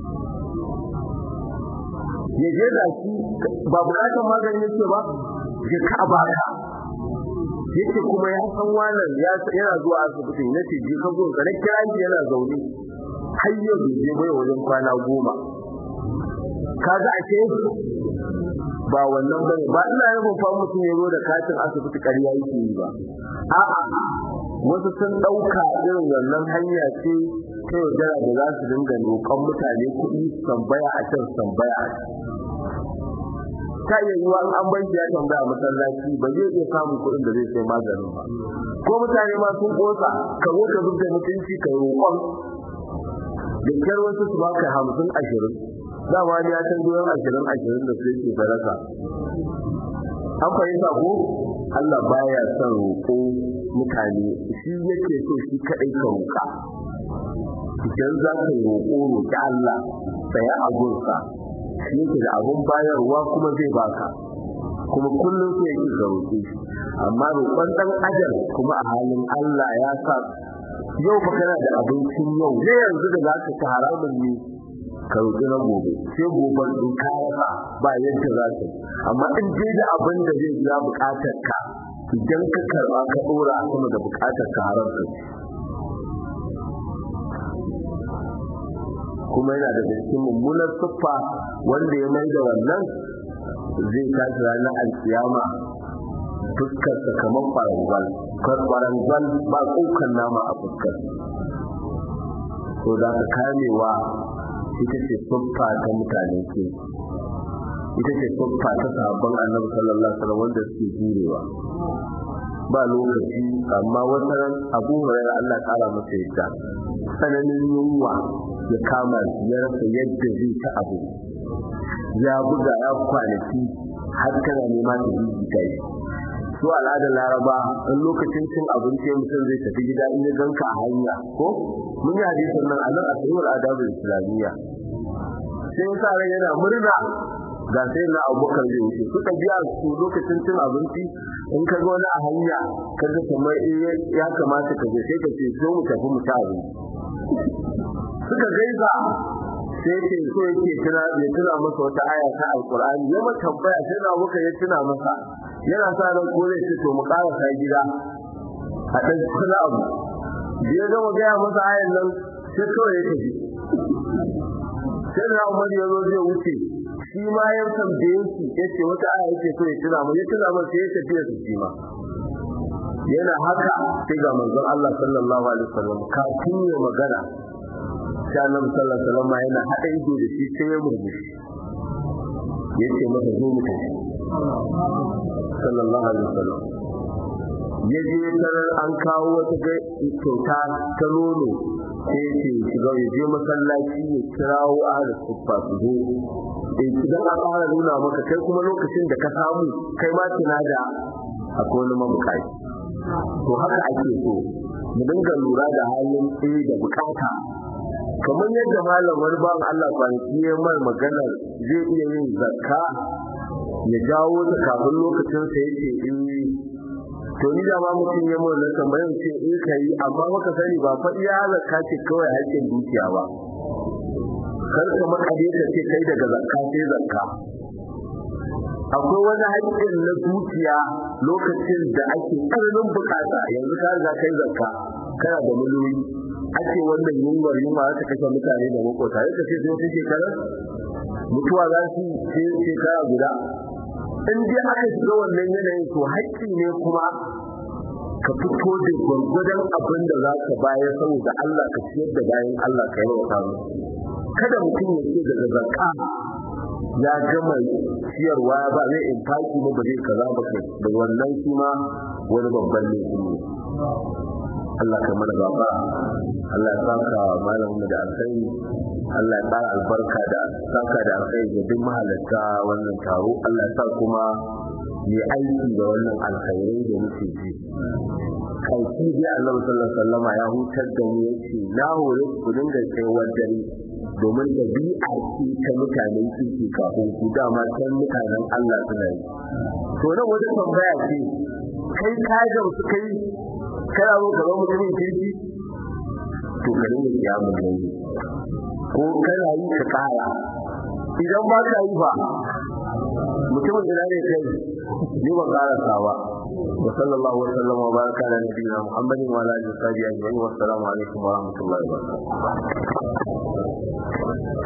ya je da shi ba bukatar magani yake ba ya ka baka yake kuma ya san wannan yana zuwa asibitin yace je ka zo ka kira shi yana zaune har yau bai je bai wajen kwana goma kaga ake ba wannan bane ba ina yin fa mutum ya zo da katin asibiti ƙarya yake yi ba a'a wasu sun ɗauka irin wannan hanya ce ta yaudara da za su dinga roƙon mutane kuɗi tambaya a can tambaya a can ta iya yiwa an bar ya tambaya masallaci ba zai iya samun kuɗin da zai sai maganin ba ko mutane ma sun kosa ka zo ka zubda mutunci ka roƙon da kyar wasu su baka hamsin ashirin dama ne ya san duwan ashirin ashirin da su yake sadaka an fahimta ko Allah baya son roƙo mutane shi yake so shi kaɗai ka roƙa idan za ka roƙo roƙi Allah tsaya a gunsa shi yake da abun bayarwa kuma zai baka kuma kullum sai yake ka roƙe shi amma roƙon ɗan adam kuma a halin Allah ya sa yau fa kana da abincin yau ne yanzu da za ka ci haramun ne ka roƙi na gobe sai gobe in ka rasa ba yadda za ka amma in je da abin da zai biya buƙatar ka idan ka karɓa ka ɗora a sama da buƙatar ka haram ka kuma yana da cikin mummunar siffa wanda ya mai da wannan zai tashi ranar alkiyama fuskarsa kamar farangwal farangwal ba tsokan nama a fuskar so da ka kamewa ita ce siffa ta mutane ke ita ce siffa ta sahabban annabi sallallahu alaihi wasallam wanda suke jurewa ba lokaci amma wata ran abu hurairah Allah kara masa yadda tsananin yunwa ya kama ya rasa yadda zai ta abu ya buga ya kwanaki har kana nema ta jijita shi su al'adar laraba in lokacin cin abinci mutum zai tafi gida in ya ganka a hanya ko mun yi hadisin nan a nan a tsayuwar adabul islamiyya sai sa ran yana murna ga sai na abubakar zai wuce suka biya su lokacin cin abinci in ka ga wani a hanya ka ga kamar ya kamata ka je sai ka ce zo mu tafi mu ci abinci suka gaisa sai ce so yake tuna ya tuna masa wata aya ta alqur'ani ya ma tambaya sai na muka ya tuna masa yana sa ran ko zai ce to mu ƙara sai gida a dan kula abu da ya gama gaya masa ayan nan sai kawai ya tafi sai na Umar ya zo zai wuce shi ma ya tambaye shi yace wata aya yake so ya tuna mu ya tuna masa sai ya tafi da shi ma yana haka sai ga manzon Allah sallallahu alaihi wasallam kafin ya magana sai Annabi sallallahu alaihi wasallam yana hada ido da shi sai ya murmushi yace masa zo mu tafi sallallahu alaihi wasallam ya je tarar an kawo wata kyauta ta nono sai ya ce shiga ya je masallaci ya kirawo ahli suffa su zo eh idan an fara nuna maka kai kuma lokacin da ka samu kai ma tuna da akwai wani mabukaci to haka ake so mu dinga lura da halin tsaye da bukata kamar yadda malam wani bawan Allah kwanaki ya mai magana zai iya yin zakka ya jawo ta kafin lokacin sa yake in to ni da ma mutum ya mun na tambayar ce in kai amma maka sani ba fa iya zakka ce kawai hakkin dukiya ba kar ka makade ka ce kai daga zakka sai zakka akwai wani haƙƙin na dukiya lokacin da ake tsananin bukata yanzu ka riga kai zakka kana da miliyoyi ake wannan yunwar yunwa ta kashe mutane da makota yadda sai sai wata shekarar mutuwa za su yi shekara guda in dai aka shiga wannan yanayin to haƙƙi ne kuma ka fito da gwargwadon abin da za ka bayar saboda Allah ka ciyar da bayan Allah ka yi wa kada mutum ya ce daga zakka ya gama ciyarwa ba zai infaki ba ba zai kaza ba kai da wannan shi ma wani babban laifi ne Allah ka mana baba Allah ya saka malamin da alkhairi Allah ya ƙara albarka da saka da alkhairi ga duk mahalarta wannan taro Allah ya sa kuma yi aiki da wannan alkhairai da muke ji kanki dai annabi sallallahu alaihi wasallam ya hutar da mu yace na hore ku dinga tsayuwar dare domin dabi'a ce ta mutanen kirki kafin ku dama san mutanen Allah suna yi to nan wata tambaya ce kai ka ga su kai kana zo ka zama mutumin kirki to ka dinga kiyamun ne ko kana yi ka kara idan ba ka yi ba mutumin ina ne kai ni ban karasa ba wa sallallahu wa sallama wa baraka ala nabiyyina muhammadin wa ala alihi wa sahbihi ajma'in wa assalamu alaikum wa rahmatullahi wa barakatuh